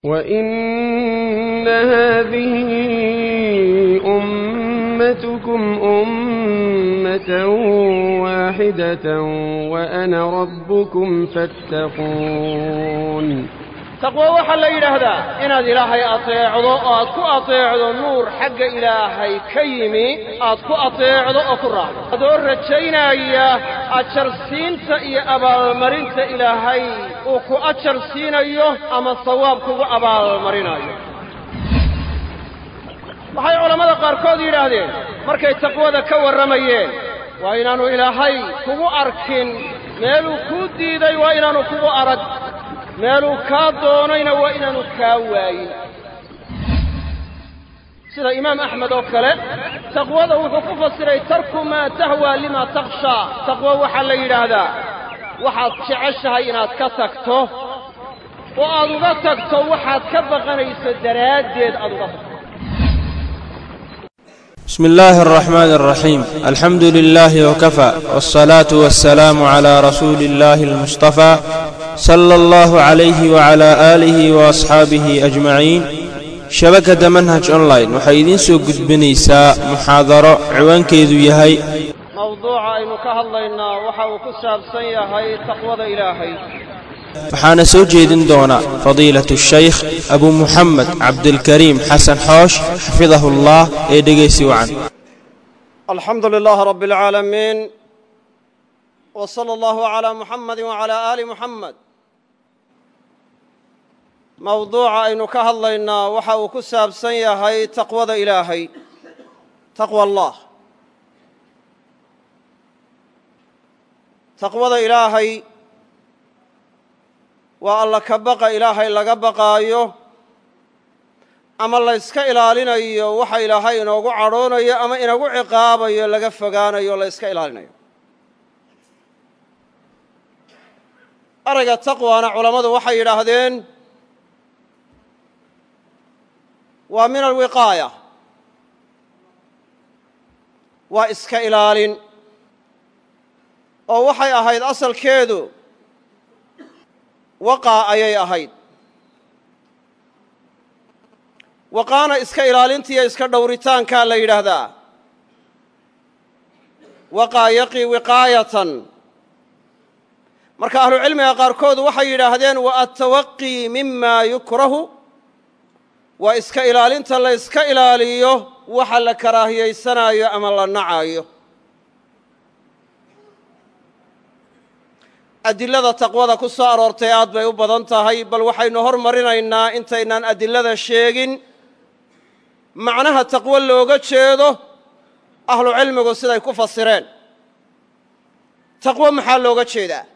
وإن هذه أمتكم أمة واحدة وأنا ربكم فاتقون taqwo waxaa la yidhaahdaa inaad ilaahay ateecdo oo aad ku ateecdo nuur xagga ilaahay ka yimi aad ku ateecdo oo ku raacdo adoo rajaynaya ajarsiinta iyo abaalmarinta ilaahay uu ku ajar siinayo ama sawaab kugu abaalmarinayo waxay culammada qaarkood yidhaahdeen markay taqwada ka warramayeen waa inaannu ilaahay kugu arkin meeluu kuu diiday waa inaannu kugu arag meeluu kaa doonayna waa inaanu kaa waayin sida imaam axmed oo kale taqwada wuxuu ku fasiray tarku maa tahwaa limaa takhshaa taqwo waxaa la yidhaahdaa waxaad jeceshahay inaad ka tagto oo aad uga tagto waxaad ka baqanayso daraaddeed aad uga tagto بسم الله الرحمن الرحيم الحمد لله وكفى والصلاة والسلام على رسول الله المصطفى صلى الله عليه وعلى آله وأصحابه أجمعين شبكة منهج أونلاين waxay idiin soo gudbinaysaa muxaadaro ciwaankeedu yahay mawduuca aynu ka hadlaynaa waxa uu ku saabsan yahay taqwada ilaahay waxaana soo jeedin doona fadiilatu shaykh abu muxamed cabdilkariim xasan xoosh xafidahu allah ee dhegaysi wacan alxamdu lilaahi rabbi alcaalamiin w sala allahu calaa muxamadi wacalaa aali muxamed mawduuca aynu ka hadlaynaa waxa uu ku saabsan yahay taqwada ilaahay taqwa allah taqwada ilaahay waa alla ka baqa ilaahay laga baqaayo ama layska ilaalinayo waxa ilaahay inoogu cadhoonayo ama inagu ciqaabayo laga fogaanayo la yska ilaalinayo erayga taqwana culammadu waxay yidhaahdeen waa min alwiqaaya waa iska ilaalin oo waxay ahayd asalkeedu waqaa ayay ahayd waqaana iska ilaalintiiyo iska dhowritaankaa la yidhaahdaa waqaa yaqii wiqaayatan marka ahlucilmiga qaarkood waxay yidhaahdeen wa attawaqii mima yukrahu waa iska ilaalinta la yska ilaaliyo waxa la karaahiyaysanaayo ama la nacayo adilada taqwada ku soo aroortay aad bay u badan tahay bal waxaynu hormarinaynaa intaynaan adilada sheegin macnaha taqwo looga jeedo ahlucilmigu siday ku fasireen taqwo maxaa looga jeedaa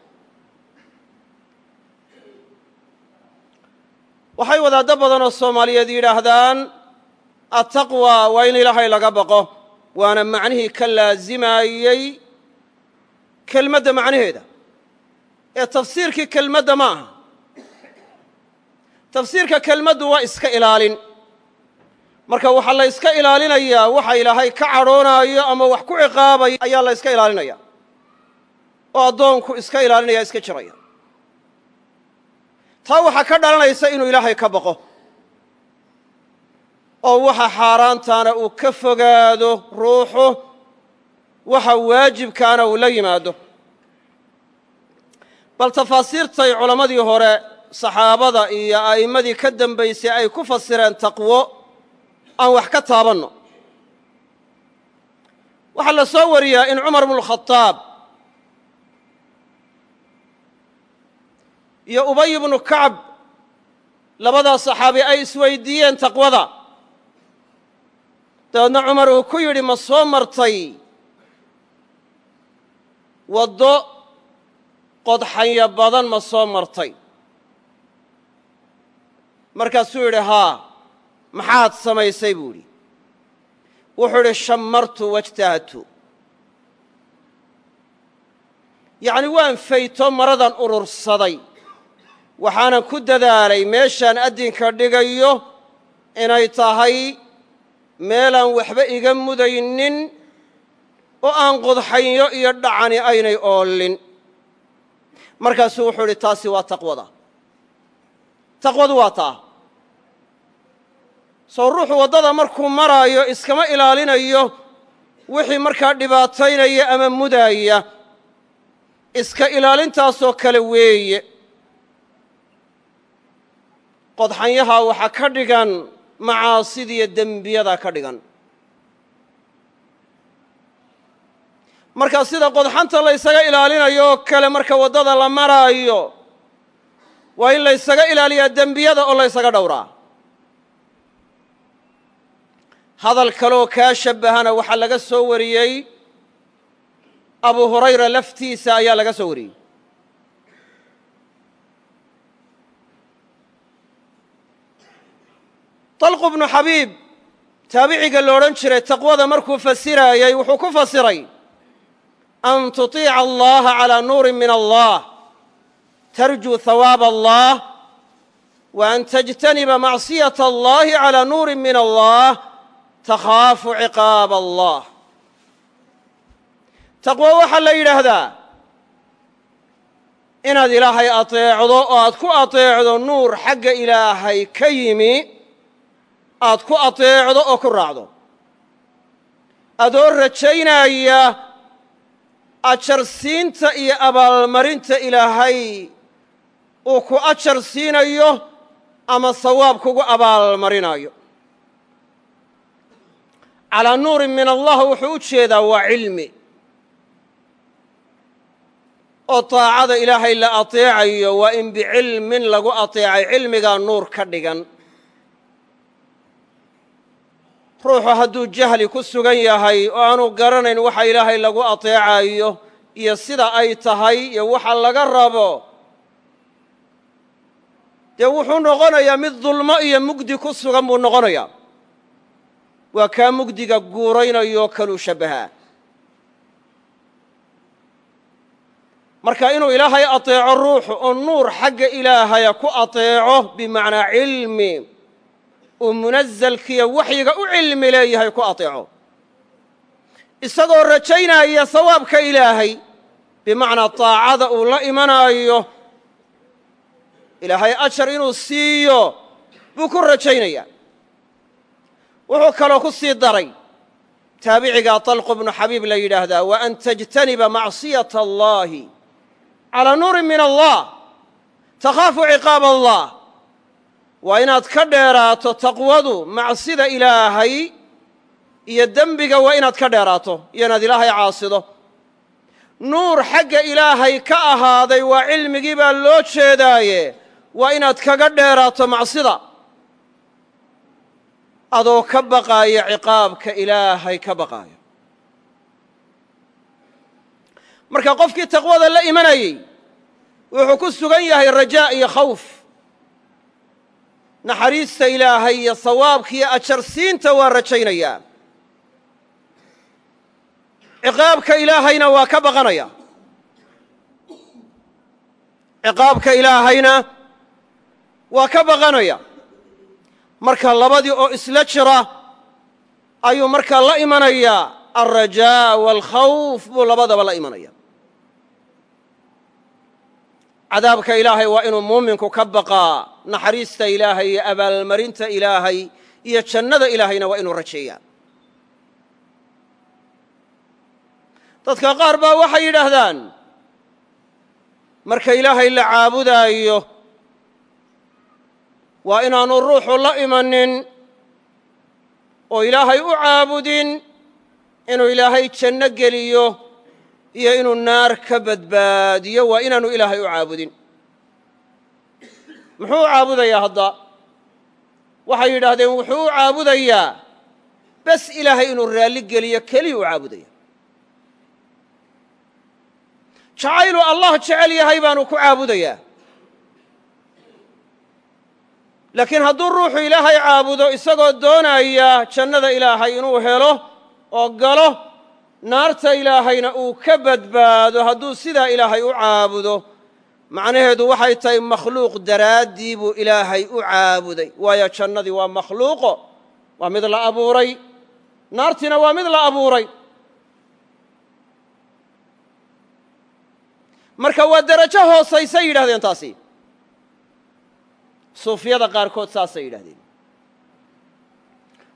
waxay wadaaddo badan oo soomaaliyeed yidhaahdaan attaqwa waa in ilaahay laga baqo waana macnihii ka laasimaayey kelmadda macnaheeda ee tafsiirkii kelmadda ma aha tafsiirka kelmaddu waa iska ilaalin marka waxaa la yska ilaalinayaa waxa ilaahay ka cadhoonaayo ama wax ku ciqaabaya ayaa la yska ilaalinaya oo addoonku iska ilaalinaya iska jiraya taa waxaa ka dhalanaysa inuu ilaahay ka baqo oo waxa xaaraantaana uu ka fogaado ruuxu waxa waajibkaana uu la yimaado bal tafaasiirtay culammadii hore saxaabada iyo a'immadii ka dembaysay ay ku fasireen taqwo aan wax ka taabanno waxaa la soo wariyaa in cumar bnukhadaab iyo ubay ibnu kacb labadaa saxaabi ay isweydiiyeen taqwada dabeedna cumar uu ku yidhi ma soo martay waddo qodxanya badan ma soo martay markaasuu yidhi haa maxaad samaysay buu idhi wuxuu idhi shammartu wajtahadtu yacni waan fayto maradan urursaday waxaanan ku dadaalay meeshaan addinka dhigayo inay tahay meelaan waxba iga mudaynin oo aan qodxanyo iyo dhacani aynay oolin markaasuu wuxuu idhi taasi waa taqwada taqwadu waa taa soo ruuxu waddada markuu maraayo iskama ilaalinayo wixii markaa dhibaataynaya ama mudaaya iska ilaalintaasoo kale weeye qodxanyaha waxaa ka dhigan macaasidiiyo dembiyadaa ka dhigan marka sida qodxanta la ysaga ilaalinayo oo kale marka waddada la maraayo waa in la ysaga ilaaliyaa dembiyada oo la ysaga dhowraa hadal kaleoo kaa shabbahana waxaa laga soo wariyey abu hurayra laftiisa ayaa laga soo wariyey طalqu bnu xabiib taabiciga lo odhan jiray taqwada markuu fasiraayey wuxuu ku fasiray an tuطiica allaha calىa nuuri min allah tarjuu hawaab allah wa an tajtaniba macصiyaة allahi calىa nuuri min allah takhaafu ciqaab allah taqwo waxaa la yidhaahdaa inaad ilaahay ateecdo oo aad ku ateecdo nuur xagga ilaahay ka yimi aad ku ateecdo oo ku raacdo adoo rajaynaya ajarsiinta iyo abaalmarinta ilaahay uu ku ajar siinayo ama sawaab kugu abaalmarinayo calaa nuurin min allah wuxuu u jeedaa waa cilmi oo taacada ilaahay la ateecayo waa in bicilmin lagu ateecay cilmigaa nuur ka dhigan ruuxu hadduu jahli ku sugan yahay oo aanu garanayn waxa ilaahay lagu ateecayo iyo sida ay tahay iyo waxa laga rabo dee wuxuu noqonayaa mid dulmo iyo mugdi ku sugan buu noqonayaa waa kaa mugdiga guuraynayoo kaluu shabbahaa marka inuu ilaahay ateeco ruuxu oo nuur xagga ilaahaya ku ateeco bimacnaa cilmi uu munazalkiiyo waxyiga u cilmi leeyahay ku ateeco isagoo rajaynaya sawaabka ilaahay bimacnaa taacada uu la imanaayo ilaahay ajar inuu siiyo buu ku rajaynaya wuxuu kaloo ku sii daray taabicigaa طalqu bnu xabiib la yidhaahdaa wa an tajtaniba macصiyaة allahi calىa nuurin min allah takhaafu ciqaab allah waa inaad ka dheeraato taqwadu macsida ilaahay iyo dembiga waa inaad ka dheeraato iyo inaad ilaahay caasido nuur xagga ilaahay ka ahaaday waa cilmigii baa loo jeedaaye waa inaad kaga dheeraato macsida adoo ka baqaaya ciqaabka ilaahay ka baqaaya marka qofkii taqwada la imanayey wuxuu ku sugan yahay rajaa iyo khawf naxariista ilaahay iyo sawaabka iyo ajarsiinta waa rajaynayaa ciqaabka ilaahayna waa ka baqanaya ciqaabka ilaahayna waa ka baqanaya marka labadii oo isla jira ayuu markaa la imanayaa alrajaa waalkhawf buu labadaba la imanaya cadaabka ilaahay waa inuu muuminku ka baqaa naxariista ilaahay iyo abaalmarinta ilaahay iyo jannada ilaahayna waa inuu rajeeyaa dadka qaar baa waxay yidhaahdaan marka ilaahay la caabudaayo waa inaanu ruuxu la imanin oo ilaahay u caabudin inuu ilaahay janno geliyo iyo inuu naar ka badbaadiyo waa inaanu ilaahay u caabudin muxuu u caabudayaa hadda waxay yidhaahdeen wuxuu u caabudayaa bes ilaahay inuu raalli geliyo keliya u caabudaya jacayluu allah jecel yahay baanu ku caabudayaa laakiin hadduu ruuxu ilaahay caabudo isagoo doonaya jannada ilaahay inuu helo oo galo naarta ilaahayna uu ka badbaado hadduu sidaa ilaahay u caabudo macnaheedu waxay tahay makhluuq daraaddii buu ilaahay u caabuday waayo jannadii waa makhluuqo waa mid la abuuray naartiina waa mid la abuuray marka waa derajo hoosaysay yidhahdeen taasi suufiyada qaarkood saasay yidhahdeen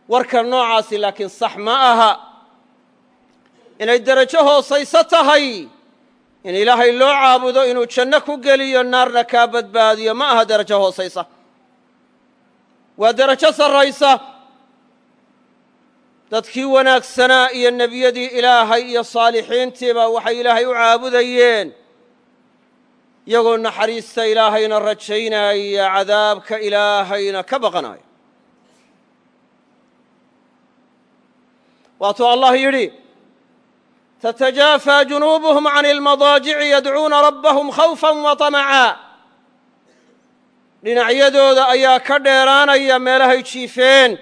warka noocaasi laakiin sax ma aha inay derajo hoosayso tahay in ilaahay loo caabudo inuu janno ku geliyo naarna kaa badbaadiyo ma aha derajo hoosaysa waa derajo sarraysa dadkii wanaagsanaa iyo nebiyadii ilaahay iyo saalixiintiiba waxay ilaahay u caabudayeen iyagoo naxariista ilaahayna rajaynaya cadaabka ilaahayna ka baqanaya waatuu allah yidhi تتجافى جنوبهم عن المضاجع يدعوuna ربهم خوفا وطمعا dhinacyadooda ayaa ka dheeraanaya meelahay jiifeen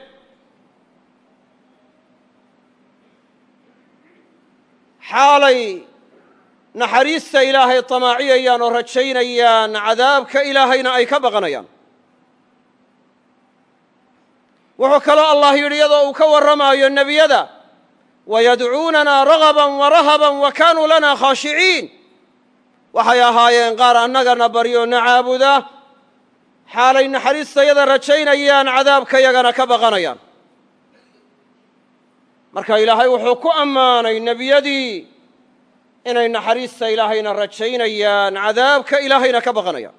xaalay naxariista ilaahay طamaaciyayaan oo rajaynayaan cadaabka ilaahayna ay ka baqanayaan wuxuu kaloo allah yidhi iyadoo uu ka warramaayo nebiyada wayadcuunanaa ragaba warahaba wa kaanuu lana khaashiciin waxay ahaayeen qaar annagana baryo na caabuda xaalay naxariistayada rajaynayaan cadaabkayagana ka baqanayaan marka ilaahay wuxuu ku ammaanay nebiyadii inay naxariista ilaahayna rajaynayaan cadaabka ilaahayna ka baqanayaan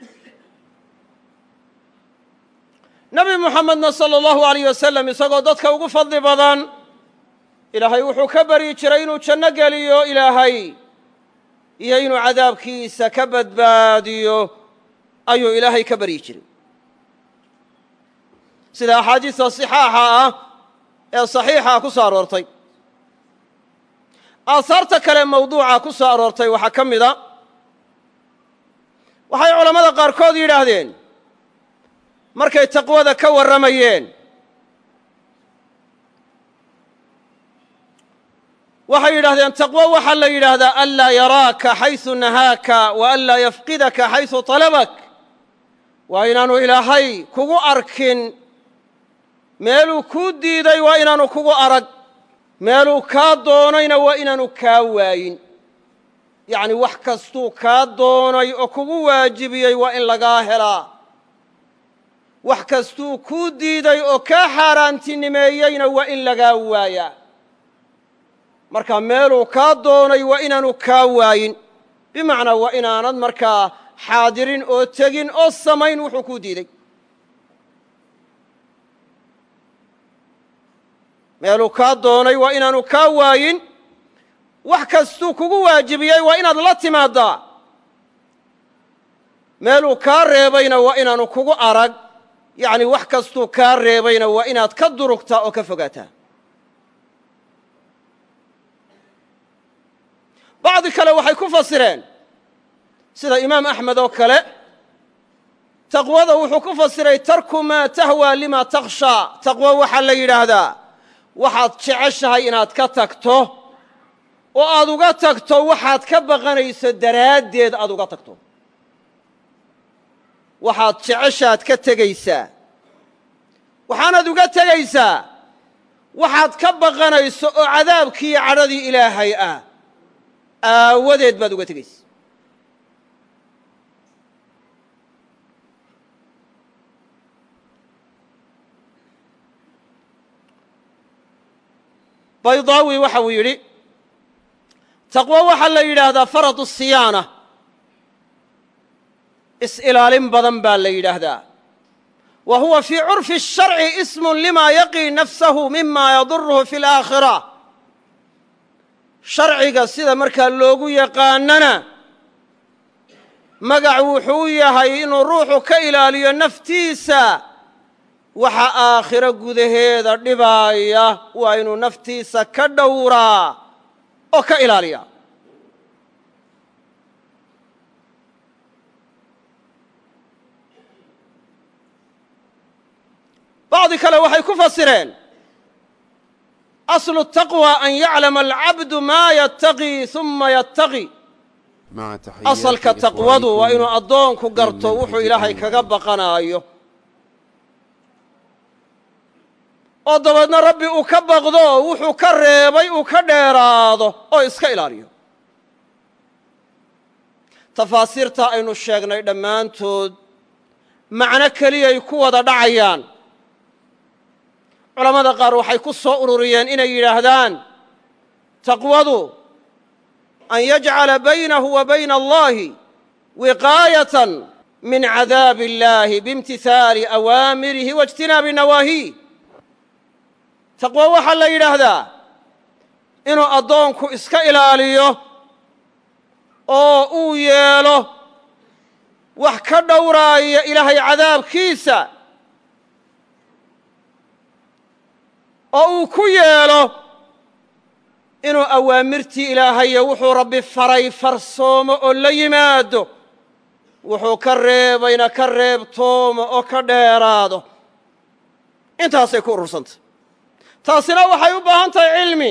nebi muxamedna sala allahu alayh wasalam isagoo dadka ugu fadli badan ilaahay wuxuu ka baryi jiray inuu janno geliyo ilaahay iyo inuu cadaabkiisa ka badbaadiyo ayuu ilaahay ka baryi jiray sida axaadiista sixaaxa ah ee saxiixa ku soo aroortay aahaarta kale mawduuca ku soo aroortay waxaa ka mid a waxay culammada qaarkood yidhaahdeen markay taqwada ka warramayeen waxay yidhahdeen taqwo waxaa la yidhaahdaa anlaa yaraaka xaysu nahaaka wa anlaa yafqidaka xaysu talabak waa inaanu ilaahay kugu arkin meeluu kuu diiday waa inaanu kugu arag meeluu kaa doonayna waa inaanu kaa waayin yacni wax kastuu kaa doonay oo kugu waajibiyey waa in lagaa helaa wax kastuu kuu diiday oo kaa xaaraantinimeeyeyna waa in lagaa waayaa marka meeluu kaa doonay waa inaanu kaa waayin bimacnaa waa inaanad markaa xaadirin oo tegin oo samayn wuxuu kuu diiday meeluu kaa doonay waa inaanu kaa waayin wax kastuu kugu waajibiyey waa inaad la timaaddaa meeluu kaa reebayna waa inaanu kugu arag yacni wax kastuu kaa reebayna waa inaad ka durugtaa oo ka fogaataa bacdi kale waxay ku fasireen sida imaam axmed oo kale taqwada wuxuu ku fasiray tarku maa tahwaa lima takhshaa taqwo waxaa la yidhaahdaa waxaad jeceshahay inaad ka tagto oo aad uga tagto waxaad ka baqanayso daraaddeed aad uga tagto waxaad jeceshaad ka tegaysaa waxaanaad uga tegaysaa waxaad ka baqanayso oo cadaabkiiyo cadhadii ilaahay ah aawadeed baad uga tegaysa baydaawi waxa uu yidhi taqwo waxaa la yidhaahdaa faradu siyaana is-ilaalin badan baa la yidhaahdaa wa huwa fii curfi الsharci ismu lima yaqii nafsahu mima yaduruhu fi اlaakhira sharciga sida markaa loogu yaqaanana magac wuxuu u yahay inuu ruuxu ka ilaaliyo naftiisa waxa aakhiro gudaheeda dhibaaya waa inuu naftiisa ka dhowraa oo ka ilaaliya bacdi kale waxay ku fasireen aslu taqwى an yaclama alcabdu maa yattaqii uma yattaqi asalka taqwadu waa inuu addoonku garto wuxuu ilaahay kaga baqanaayo oo dabeedna rabbi uu ka baqdo wuxuu ka reebay uu ka dheeraado oo iska ilaaliyo tafaasiirta aynu sheegnay dhammaantood macno keliyay ku wada dhacayaan culammada qaar waxay ku soo ururiyeen inay yidhaahdaan taqwadu an yajcala baynahu wa bayna allahi wiqaayatan min cadaabi illahi biimtihaali awaamirihi wa ijtinaabi nawaahiih taqwo waxaa la yidhaahdaa inuu addoonku iska ilaaliyo oo uu yeelo wax ka dhowraaya ilaahay cadaabkiisa oo uu ku yeelo inuu awaamirtii ilaahayo wuxuu rabbi faray farsoomo oo la yimaado wuxuu ka reebayna ka reebtoomo oo ka dheeraado intaasay ku urursantay taasina waxay u baahan tahay cilmi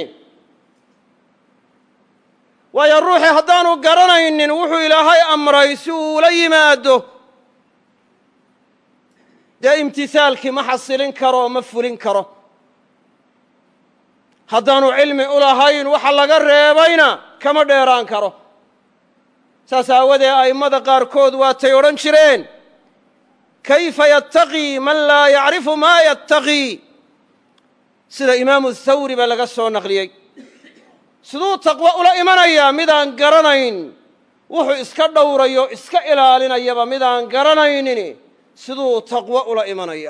waayo ruuxii haddaanu garanaynin wuxuu ilaahay amray si uu ula yimaado dee imtisaalkii ma xasilin karo oo ma fulin karo haddaanu cilmi u lahayn waxa laga reebayna kama dheeraan karo saas aawadee a'immada qaarkood waatay odhan jireen kayfa yattaqii man laa yacrifu maa yattaqii sida imaamu thawri baa laga soo naqliyey siduu taqwo ula imanayaa midaan garanayn wuxuu iska dhowrayo iska ilaalinayaba midaan garanaynin siduu taqwo ula imanaya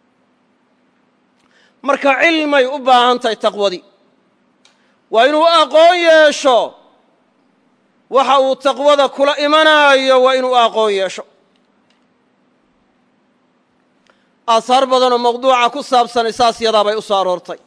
marka cilmay u baahan tahay taqwadii waa inuu aqoon yeesho waxa uu taqwada kula imanaayo waa inuu aqoon yeesho aahaar badanoo mawduuca ku saabsanay saas yadaa bay u soo aroortay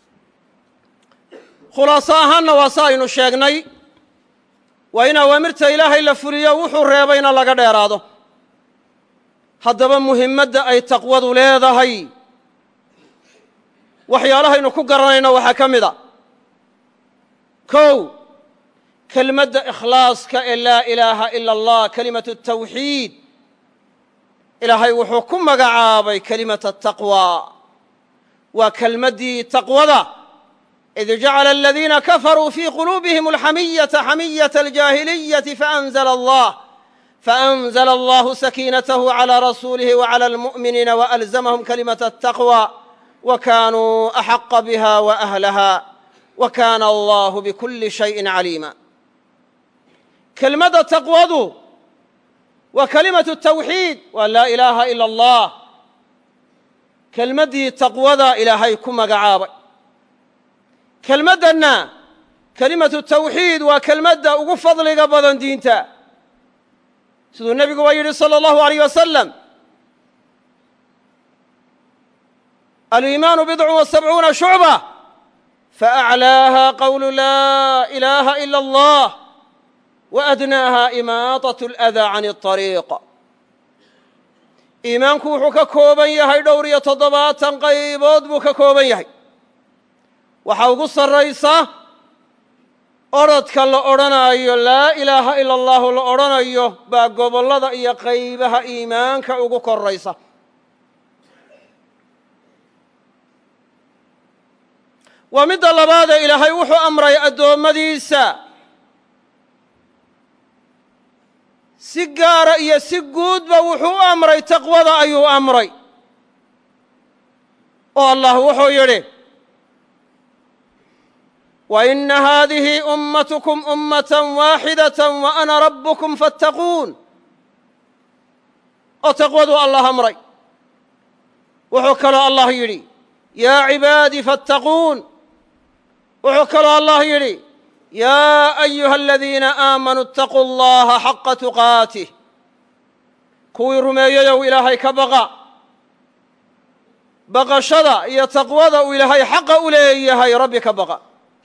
khulaaso ahaanna waa sa aynu sheegnay waa in awaamirta ilaahay la fuliyo wuxuu reebayna laga dheeraado haddaba muhimmadda ay taqwadu leedahay waxyaalahaynu ku garanayno waxaa ka mid a kow kelmadda ikhlaaska ee laa ilaaha ila allah kelimatu tawxiid ilaahay wuxuu ku magacaabay kelimata taqwa waa kelmaddii taqwada id jacala aladiina kafaruu fii quluubihim alxamiyata xamiyata aljaahiliyati faanzla allah faanzla allahu sakiinatahu calى rasuulihi waclى almu'miniina waalzamahum kalimata ataqwa wa kaanuu axaqa biha waahlaha wa kaana allahu bikuli shayin caliima kelmadda taqwadu waa kelimatu tawxiid waa laa ilaaha ila allah kelmaddii taqwada ilaahay ku magacaabay kelmaddanna kelimatu tawxiid waa kelmadda ugu fadliga badan diinta siduu nebigu waa yidhi salى allahu alayh wasalam aliimaanu bidcu wa sabcuuna shucba faaclaaha qowlu laa ilaaha ila allah waadnaaha imaadaة اlأdaa can الطariiq iimaanku wuxuu ka kooban yahay dhowr iyo toddobaatan qaybood buu ka kooban yahay waxaa ugu sarraysa odrhodka la odhanaayo laa ilaaha ila allahu la odhanayo baa gobollada iyo qaybaha iimaanka ugu korraysa waa midda labaadee ilaahay wuxuu amray addoommadiisa si gaara iyo si guudba wuxuu u amray taqwada ayuu amray oo allah wuxuu yidhi وإن هذه أمتكم أمة واحدة وأنا ربكم فاتقون oo taqwadu allah amray wuxuu kaloo allah yidhi yaa cibaadii faاttaquun wuxuu kaloo allah yidhi yaa أyuha aladiina aamanuu اtaquu اllaha xaqa tuqaatih kuwii rumeeyeyow ilaahay ka baqa baqashada iyo taqwada uu ilaahay xaqa u leeyahay rabbi ka baqa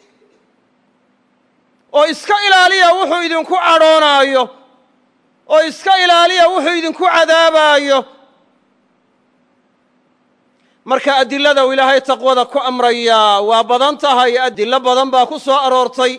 oo iska ilaaliya wuxuu idinku cadhoonaayo oo iska ilaaliya wuxuu idinku cadaabaayo marka adilada uu ilaahay taqwada ku amrayaa waa badan tahay adillo badan baa ku soo aroortay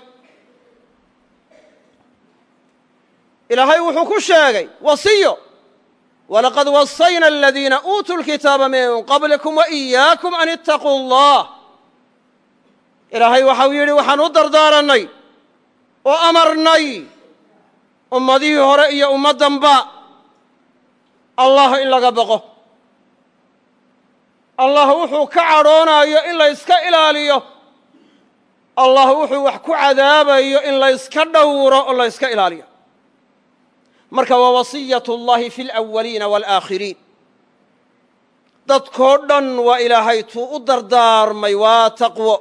ilaahay wuxuu ku sheegay wasiyo walaqad wasayna aladiina uutuu lkitaaba min qablikum waإiyaakum an itaquu اllah ilaahay waxau yidhi waxaan u dardaarannay oo amarnay ummadihii hore iyo ummaddanba allah in laga baqo allah wuxuu ka cadhoonayo in la yska ilaaliyo allah wuxuu wax ku cadaabayo in la yska dhowro oo la yska ilaaliyo marka waa wasiyat اllahi fi اlأwaliina wاlآakhiriin dadkoo dhan waa ilaahay tuu u dardaarmay waa taqwo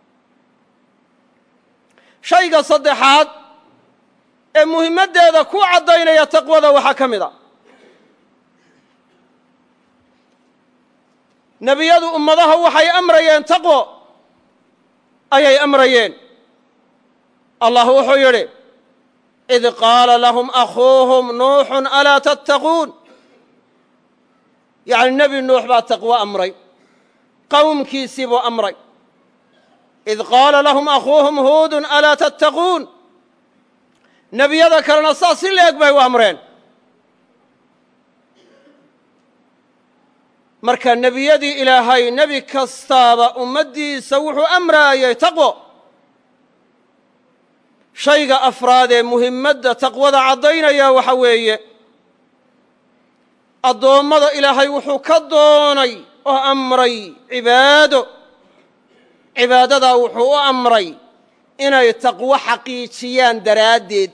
shayga saddexaad ee muhimmaddeeda ku caddaynaya taqwada waxaa ka mid a nebiyadu ummadaha waxay amrayeen taqwo ayay amrayeen allah wuxuu yidhi id qaala lahum akhuuhum nuuxun alaa tattaquun yacni nebi nuux baa taqwo amray qowmkiisii buu amray id qaala lahum akhuuhum huudun alaa tattaquun nebiyada kalena saas si leeg bay u amreen marka nebiyadii ilaahay nebi kastaaba ummaddiisa wuxuu amraayay taqwo shayga afraad ee muhimmadda taqwada caddaynaya waxa weeye addoommada ilaahay wuxuu ka doonay oo amray cibaado cibaadadaa wuxuu u amray inay taqwo xaqiijiyaan daraaddeed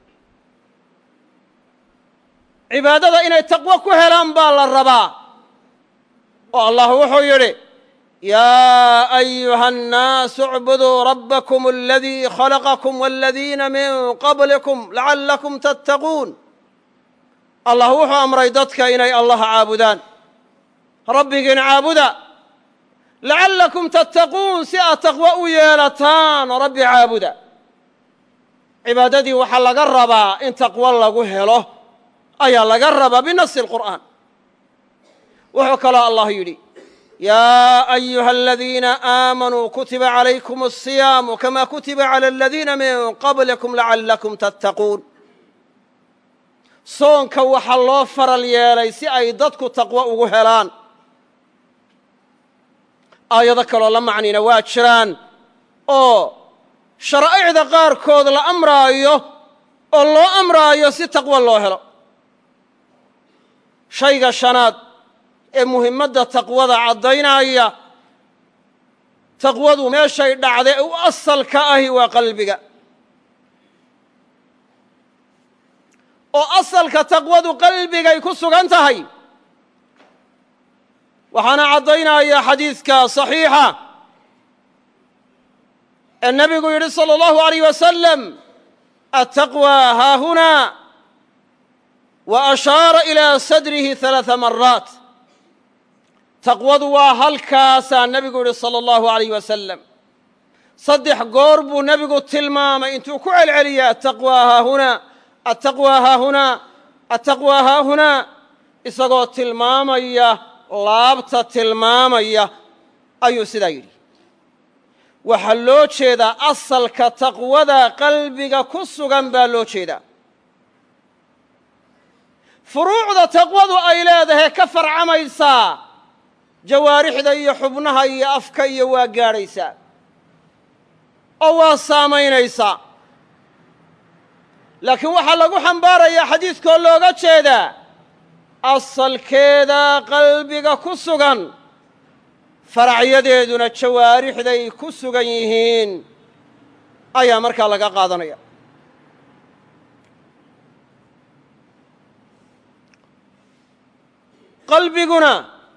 cibaadada inay taqwo ku helaan baa la rabaa oo allah wuxuu yidhi yaa ayuha annaasu اcbuduu rabbakum aladii khalaqakum waladiina min qablikum lacallakum tattaquun allah wuxuu amray dadka inay allaha caabudaan rabbigiin caabuda lacallakum tattaquun si aad taqwo u yeelataan rabbi caabuda cibaadadii waxaa laga rabaa in taqwo lagu helo ayaa laga rabaa binasi اlqur'aan wuxuu kaloo allah yidhi yaa ayuha aladiina aamanuu kutiba calaykum الصiyaamu kama kutiba calى aladiina min qablikum lacallakum tattaquun soonka waxaa loo faral yeelay si ay dadku taqwo ugu helaan aayado kaloo la macnina waa jiraan oo sharaa'icda qaarkood la amraayo oo loo amraayo si taqwo loo helo shayga shanaad ee muhimmadda taqwada caddaynaya taqwadu meeshay dhacda ee u asalka ahi waa qalbiga oo asalka taqwadu qalbigay ku sugan tahay waxaana caddaynaya xadiidka صaxiixa ee nebigu yidhi salى اllahu عalيyh wasalam ataqwى haahuna wa ashaara ilىa sadrihi ثalaaثa maraat taqwadu waa halkaasaa nebigu yidhi salى اllahu عalayh wasalam saddex goor buu nebigu tilmaamay intuu ku celceliyay ataqwى haahuna ataqwى haahuna ataqwى haahuna isagoo tilmaamaya laabta tilmaamaya ayuu sidaa yidhi waxaa loo jeedaa asalka taqwada qalbiga ku sugan baa loo jeedaa furuucda taqwadu ay leedahay ka farcamaysaa jawaarixda iyo xubnaha iyo afka iyo waa gaadhaysaa oo waa saamaynaysaa laakiin waxaa lagu xambaarayaa xadiidkoo looga jeedaa asalkeeda qalbiga ku sugan faracyadeeduna jawaarixday ku sugan yihiin ayaa markaa laga qaadanaya qalbiguna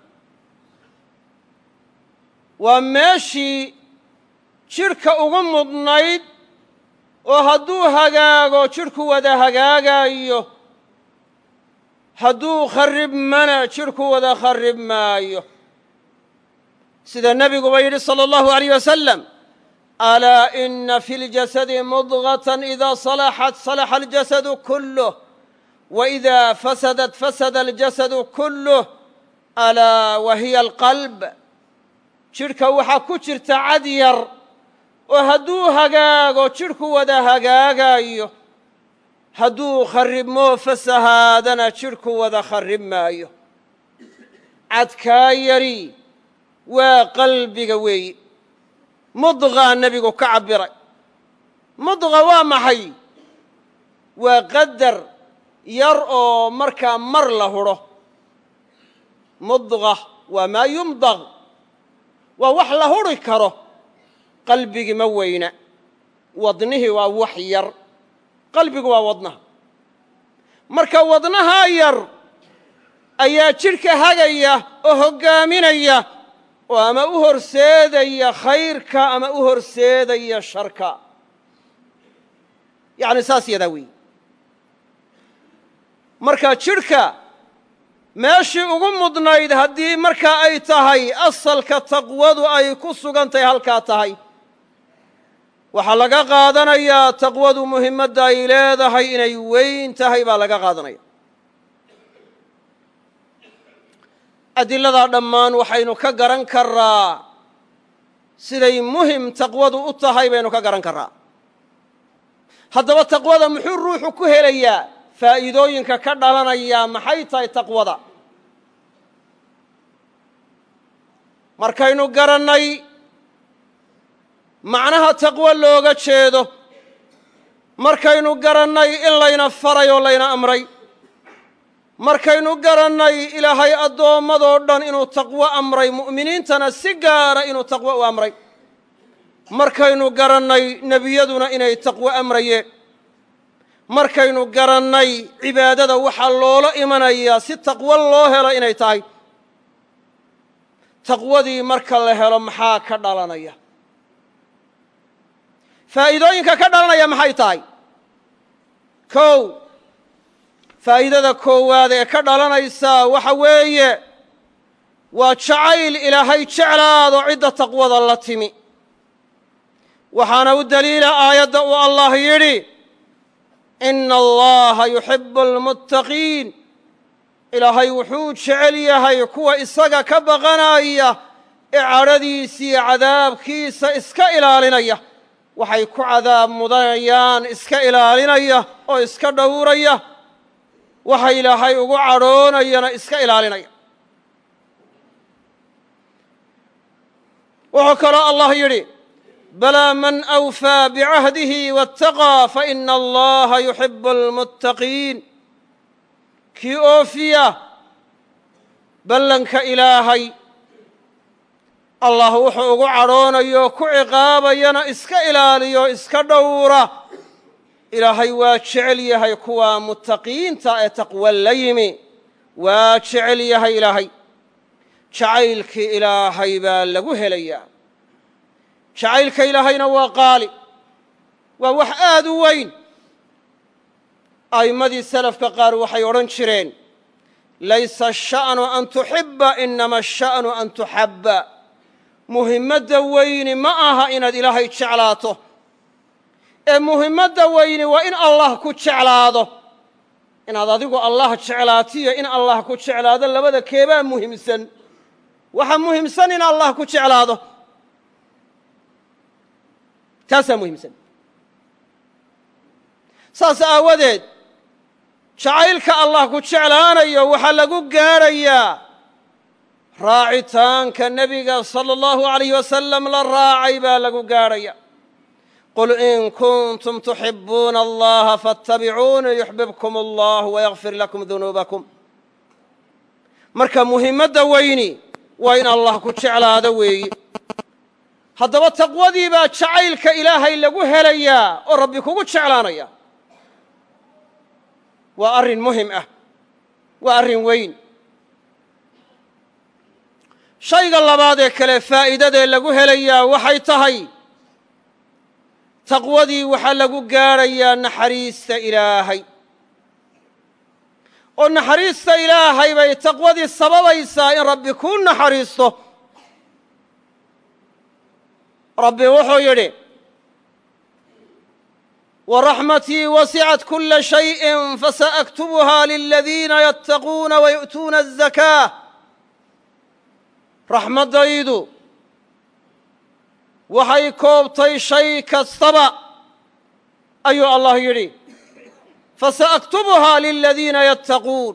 waa meeshii jidhka ugu mudnayd oo hadduu hagaago jidhku wada hagaagaayo hadduu kharribmana jidhku wada kharrib maayo sida nebiguba yidhi salى اllahu عalيyh wasalam alaa ina fi اljasadi mudغaةa إida salaxat salaxa اljasadu kuluh وإida fasadat fasada اljasadu kuluh alaa wa hiya alqalb jidhka waxaa ku jirta cad yar oo hadduu hagaago jidhku wada hagaagaayo hadduu kharribmoo fasahaadana jidhku wada kharrib maayo cadkaa yari waa qalbiga weeyi mudqaa nebigu ka cabbiray mudqa waa maxay waa qadar yar oo markaa mar la hudho mudqa waa maa yumdaq waa wax la huri karo qalbigii ma weyna wadnihii waa wax yar qalbigu waa wadnaha marka wadnahaa yar ayaa jidhka hagaya oo hoggaaminaya oo ama u horseedaya khayrka ama u horseedaya sharka yacni saas yadaa weeye marka jidhka meeshii ugu mudnayd haddii markaa ay tahay asalka taqwadu ay ku sugan tahay halkaa tahay waxaa laga qaadanayaa taqwadu muhimmadda ay leedahay inay weyn tahay baa laga qaadanaya adiladaa dhammaan waxaynu ka garan karaa siday muhim taqwadu u tahay baynu ka garan karaa haddaba taqwada muxuu ruuxu ku helayaa faa'iidooyinka ka dhalanayaa maxay tahay taqwada markaynu garannay macnaha taqwo looga jeedo markaynu garannay in layna faray oo layna amray markaynu garannay ilaahay addoommadoo dhan inuu taqwo amray mu'miniintana si gaara inuu taqwo u amray markaynu garannay nebiyaduna inay taqwo amrayeen markaynu garannay cibaadada waxaa loola imanayaa si taqwo loo helo inay tahay taqwadii marka la helo maxaa ka dhalanaya faa'iidooyinka ka dhalanaya maxay tahay kow faa'iidada koowaad ee ka dhalanaysaa waxa weeye waa jacayl ilaahay jeclaado cidda taqwada la timi waxaana u daliila aayadda uu allah yidhi ina allaha yuxibu almuttaqiin ilaahay wuxuu jecel yahay kuwa isaga ka baqanaya ee cadhadiisiiyo cadaabkiisa iska ilaalinaya waxay ku cadaab mudanayaan iska ilaalinaya oo iska dhowraya waxa ilaahay ugu cadhoonayana iska ilaalinaya wuxuu kaloo allah yidhi balaa man awfaa bicahdihi waataqaa faina allaha yuxibu almuttaqiin kii oofiya ballanka ilaahay allah wuxuu ugu cadhoonayo ku ciqaabayana iska ilaaliyo iska dhowra ilaahay waa jecel yahay kuwa muttaqiinta ee taqwa la yimi waa jecel yahay ilaahay jacaylkii ilaahay baa lagu helayaa jacaylka ilaahayna waa qaali waa wax aad u weyn a'immadii salafka qaar waxay odhan jireen laysa asha'nu an tuxibba inama asha'nu an tuxabba muhimmadda weyni ma aha inaad ilaahay jeclaato ee muhimmadda weyni waa in allah ku jeclaado inaad adigu allah jeclaatiyo in allah ku jeclaado labada keebaa muhimsan waxa muhimsan in allah ku jeclaado taasaa muhimsan saas aawadeed jacaylka allah ku jeclaanayo waxaa lagu gaadhayaa raacitaanka nebiga sala allahu alayh wasalam la raacay baa lagu gaadhaya qul in kuntum tuxibuuna allaha faatabicuunii yuxbibkum allah wayakfir lakum dunuubakum marka muhimmadda weyni waa in allah ku jeclaado weeye haddaba taqwadii baa jacaylka ilaahay lagu helayaa oo rabbi kugu jeclaanaya waa arrin muhim ah waa arrin weyn shayga labaad ee kale faa'iidadee lagu helayaa waxay tahay taqwadii waxaa lagu gaadhayaa naxariista ilaahay oo naxariista ilaahay bay taqwadii sababaysaa in rabbi kuu naxariisto rabbi wuxuu yidhi waraxmatii wasicat kula shayءi fasaأktubuha liladiina yattaquuna wayu'tuuna الzakaa raxmaddaydu waxay koobtay shay kastaba ayuu allah yidhi fasaأktubuhaa liladiina yattaquun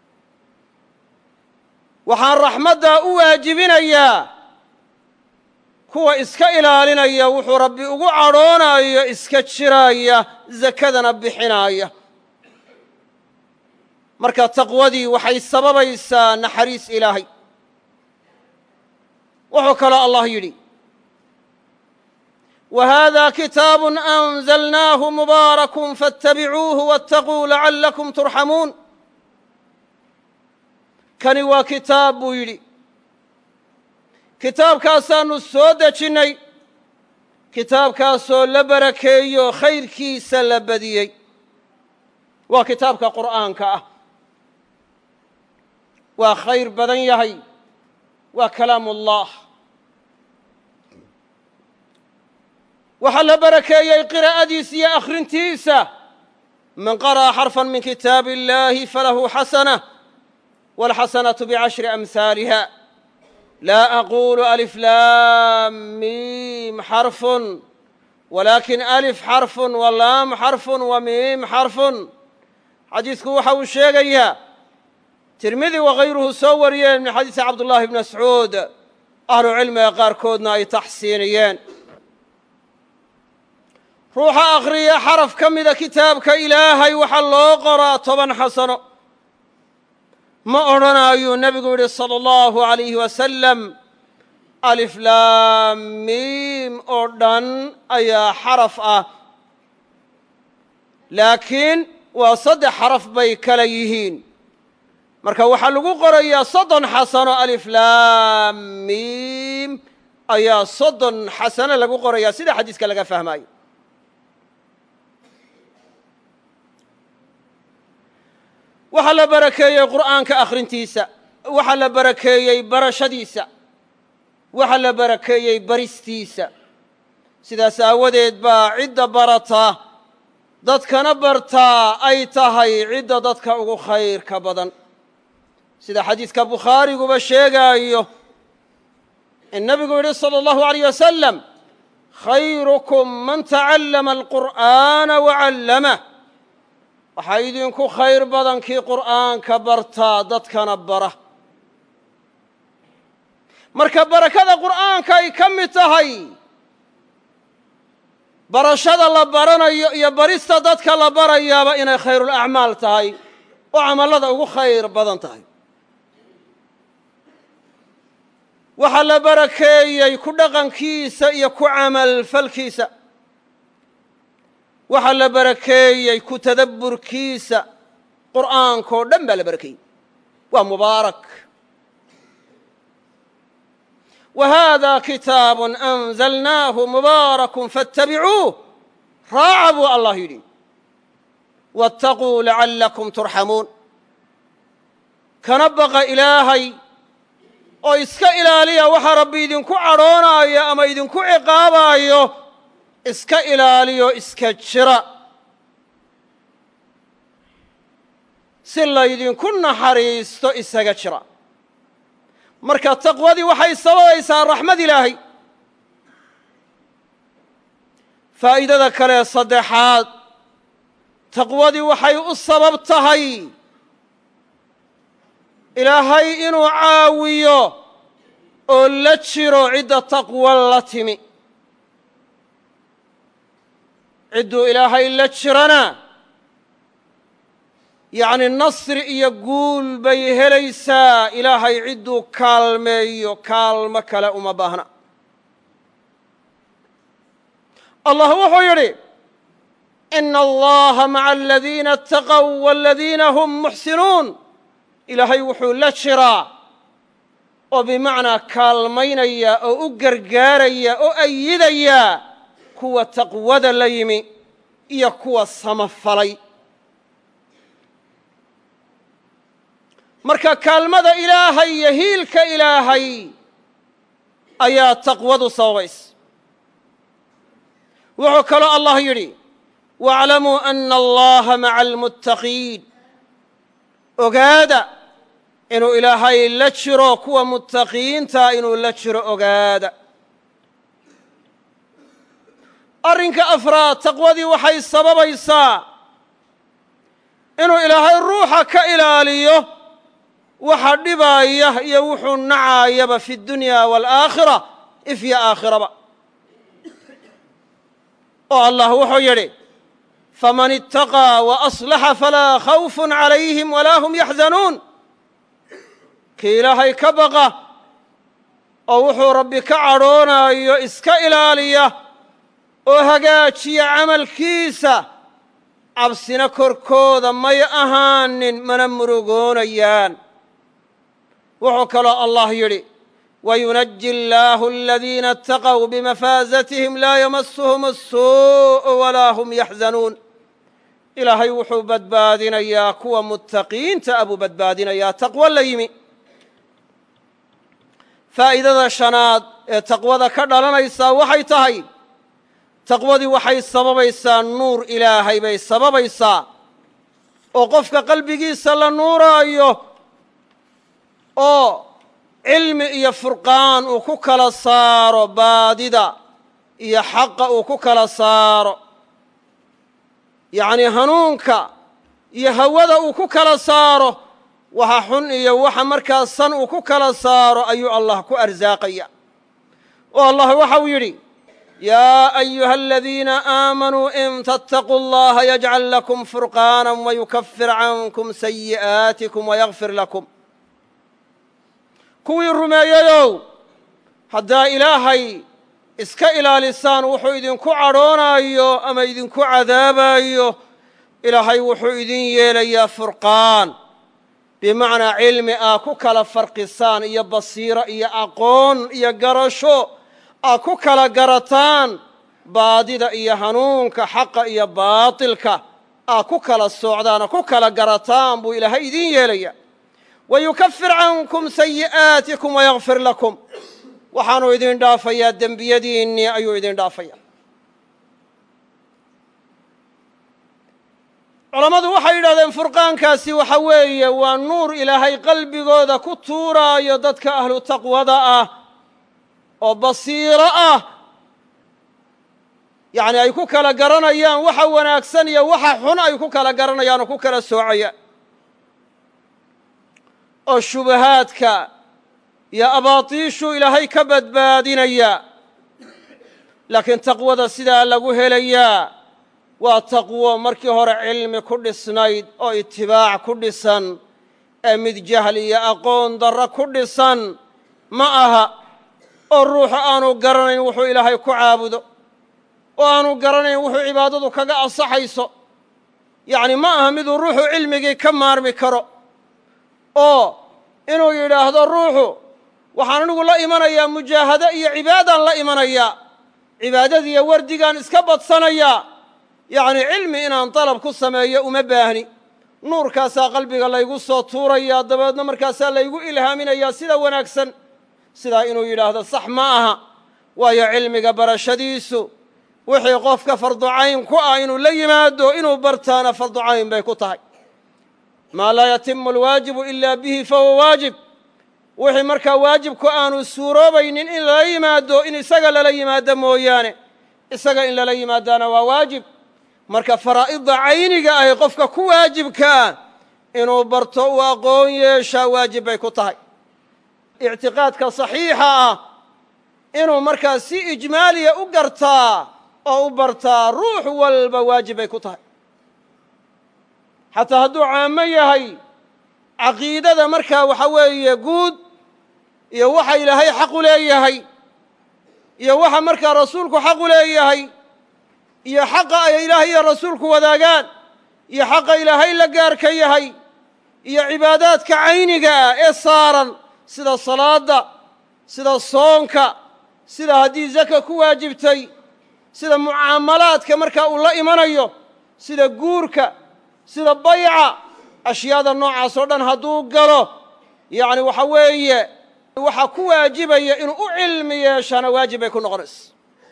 waxaan raxmaddaa u waajibinayaa kuwa iska ilaalinaya wuxuu rabbi ugu cadhoonayo iska jiraaya zakadana bixinaaya marka taqwadii waxay sababaysaa naxariis ilaahay wuxuu kaloo allah yidhi وhذا kitاab أنزلnah مbaaرك فاtaبicuuه واتقوu لعلكم ترxamuun kani waa kitaab buu yidhi kitaabkaasaanu soo dejinnay kitaabkaasoo la barakeeyo khayrkiisa la badiyey waa kitaabka qur'aanka ah waa khayr badan yahay waa kalaam ullah waxaa la barakeeyey qiraa'adiisa iyo akhrintiisa man qara'a xarfan min kitaabi اllahi falahu xasanة wاlxasanaة bcashri amhaaliha laa aqulu alif laam miim xarfun walakin alif xarfun walaam xarfun wa miim xarfun xadiidku waxa uu sheegayaa tirmidi wakayruhu soo wariyeen min xadiisi cabdullahi bn mascuud ahlu cilmiga qaarkoodna ay taxsiiniyeen ruuxa akhriya xaraf ka mida kitaabka ilaahay waxaa loo qoraa toban xasano ma odhanaayuu nebigu yidhi sala allahu alayhi wasalam alif laam miim oo dhan ayaa xaraf ah laakiin waa saddex xaraf bay kala yihiin marka waxaa lagu qorayaa soddon xasano alif laam miim ayaa soddon xasano lagu qorayaa sida xadiiska laga fahmaayo waxaa la barakeeyey qur'aanka akhrintiisa waxaa la barakeeyey barashadiisa waxaa la barakeeyey baristiisa sidaas aawadeed baa cidda barata dadkana bartaa ay tahay cidda dadka ugu khayrka badan sida xadiidka bukhaariguba sheegaayo in nebigu yidhi salى اllahu عaleyh wasalam khayrukum man tacallama alqur'aana wacallamah waxaa idinku khayr badan kii qur'aanka bartaa dadkana bara marka barakada qur'aanka ay ka mid tahay barashada la baranayo iyo barista dadka la barayaaba inay khayrulacmaal tahay oo camallada ugu khayr badan tahay waxaa la barakeeyey ku dhaqankiisa iyo ku camalfalkiisa waxaa la barakeeyey ku tadabburkiisa qur'aankao dhan baa la barakeeyey waa mubaarak wa haada kitaabu anzalnaahu mubaarakun faاtabicuuh raaca buu allah yidhi waاtaquu lacallakum turxamuun kana baqa ilaahay oo iska ilaaliya waxaa rabbi idinku cadhoonaayo ama idinku ciqaabaayo iska ilaaliyo iska jira si laydinku naxariisto isaga jira marka taqwadii waxay sababaysaa raxmad ilaahay faa'iidada kale saddexaad taqwadii waxay u sabab tahay ilaahay inuu caawiyo oo la jiro cidda taqwo la timi cidduu ilaahay la jirana yacni nasri iyo guul bay helaysaa ilaahay cidduu kaalmeeyo kaalmo kale uma baahna allah wuxuu yidhi ina allaha maca aladiina ataqow waladiina hum muxsinuun ilaahay wuxuu la jiraa oo bimacnaa kaalmaynaya oo u gargaaraya oo ayidaya kuwa taqwada la yimi iyo kuwa samafalay marka kaalmada ilaahay iyo hiilka ilaahay ayaa taqwadu sababaysa wuxuu kaloo allah yidhi waaclamuu ana allaha maca almuttaqiin ogaada inuu ilaahay la jiro kuwa muttaqiinta inuu la jiro ogaada arrinka afraad taqwadii waxay sababaysaa inuu ilaahay ruuxa ka ilaaliyo waxa dhibaaya iyo wuxuu nacaayaba fi dunya waalaakhira ifya aakhiraba oo allah wuxuu yidhi faman itaqaa waaslaxa falaa khawfun calayhim walaa hum yaxzanuun kii ilaahay ka baqa oo wuxuu rabbi ka cadhoonaayo iska ilaaliya oo hagaajiya camalkiisa cabsina korkooda may ahaanin mana murugoonayaan wuxuu kaloo allah yidhi wayunaji allaahu aladiina ataqow bimafaasatihim laa yamasuhum asuu'u walaa hum yaxzanuun ilaahay wuxuu badbaadinayaa kuwa muttaqiinta abuu badbaadinayaa taqwo la yimi faa'iidada shanaad ee taqwada ka dhalanaysaa waxay tahay taqwadii waxay sababaysaa nuur ilaahay bay sababaysaa oo qofka qalbigiisa la nuuraayo oo cilmi iyo furqaan uu ku kala saaro baadida iyo xaqa uu ku kala saaro yacnii hanuunka iyo hawada uu ku kala saaro waxa xun iyo waxa markaa san uu ku kala saaro ayuu allah ku arsaaqaya oo allah waxau yidhi yaa ayuha aladiina aamanuu in tattaquu allaha yajcal lakum furqaana wayukafir cankum sayi'aatikum wayakfir lakum kuwii rumeeyeyow haddaa ilaahay iska ilaalisaan wuxuu idinku cadhoonaayo ama idinku cadaabayo ilaahay wuxuu idin yeelayaa furqaan bimacnaa cilmi aa ku kala farqisaan iyo basiiro iyo aqoon iyo garasho aa ku kala garataan baadida iyo hanuunka xaqa iyo baatilka aa ku kala soocdaan oo ku kala garataan buu ilaahay idin yeelaya wayukafir cankum sayi'aatikum wayakfir lakum waxaanuu idin dhaafayaa dembiyadiinnii ayuu idin dhaafaya culammadu waxay yidhahdeen furqaankaasi waxa weeye waa nuur ilaahay qalbigooda ku tuuraayo dadka ahlu taqwada ah oo basiiro ah yacni ay ku kala garanayaan waxa wanaagsan iyo waxa xun ay ku kala garanayaan oo ku kala soocayaan oo shubahaadka iyo abaatiishuu ilaahay ka badbaadinaya laakiin taqwada sidaa lagu helayaa waa taqwo markii hore cilmi ku dhisnayd oo itibaac ku dhisan ee mid jahli iyo aqoon darro ku dhisan ma aha oo ruuxu aanu garanayn wuxuu ilaahay ku caabudo oo aanu garanayn wuxuu cibaadadu kaga ansaxayso yacni ma aha miduu ruuxu cilmigii ka maarmi karo oo inuu yidhaahdo ruuxu waxaan anigu la imanayaa mujaahado iyo cibaadaan la imanayaa cibaadadiiyo wardigaan iska badsanayaa yacni cilmi inaan dalab ku sameeyo uma baahni nuurkaasaa qalbiga laygu soo tuurayaa dabeedna markaasaa laygu ilhaaminayaa sida wanaagsan sidaa inuu yidhaahdo sax ma aha waayo cilmiga barashadiisu wixii qofka farducayn ku ah inuu la yimaado inuu bartaana farducayn bay ku tahay maa laa yatimu alwaajibu ilaa bihi fahuwa waajib wixii markaa waajibku aanu suuroobaynin in lala yimaado in isaga lala yimaado mooyaane isaga in lala yimaadaana waa waajib marka faraa'idda cayniga ahi qofka ku waajibkaa inuu barto uu aqoon yeeshaa waajib bay ku tahay ictiqaadka saxiixa ah inuu markaa si ijmaaliya u gartaa oo u bartaa ruux walba waajib bay ku tahay xataa hadduu caamo yahay caqiidada markaa waxa weeye guud iyo waxa ilaahay xaqu leeyahay iyo waxa markaa rasuulku xaqu leeyahay iyo xaqa ay ilaahay iyo rasuulku wadaagaan iyo xaqa ilaahay la gaarka yahay iyo cibaadaadka cayniga ah ee saaran sida salaadda sida soonka sida haddii zaka ku waajibtay sida mucaamalaadka markaa uu la imanayo sida guurka sida bayca ashyaada noocaas oo dhan hadduu galo yacni waxa weeye waxaa ku waajibaya inuu u cilmi yeeshaana waajib bay ku noqonaysa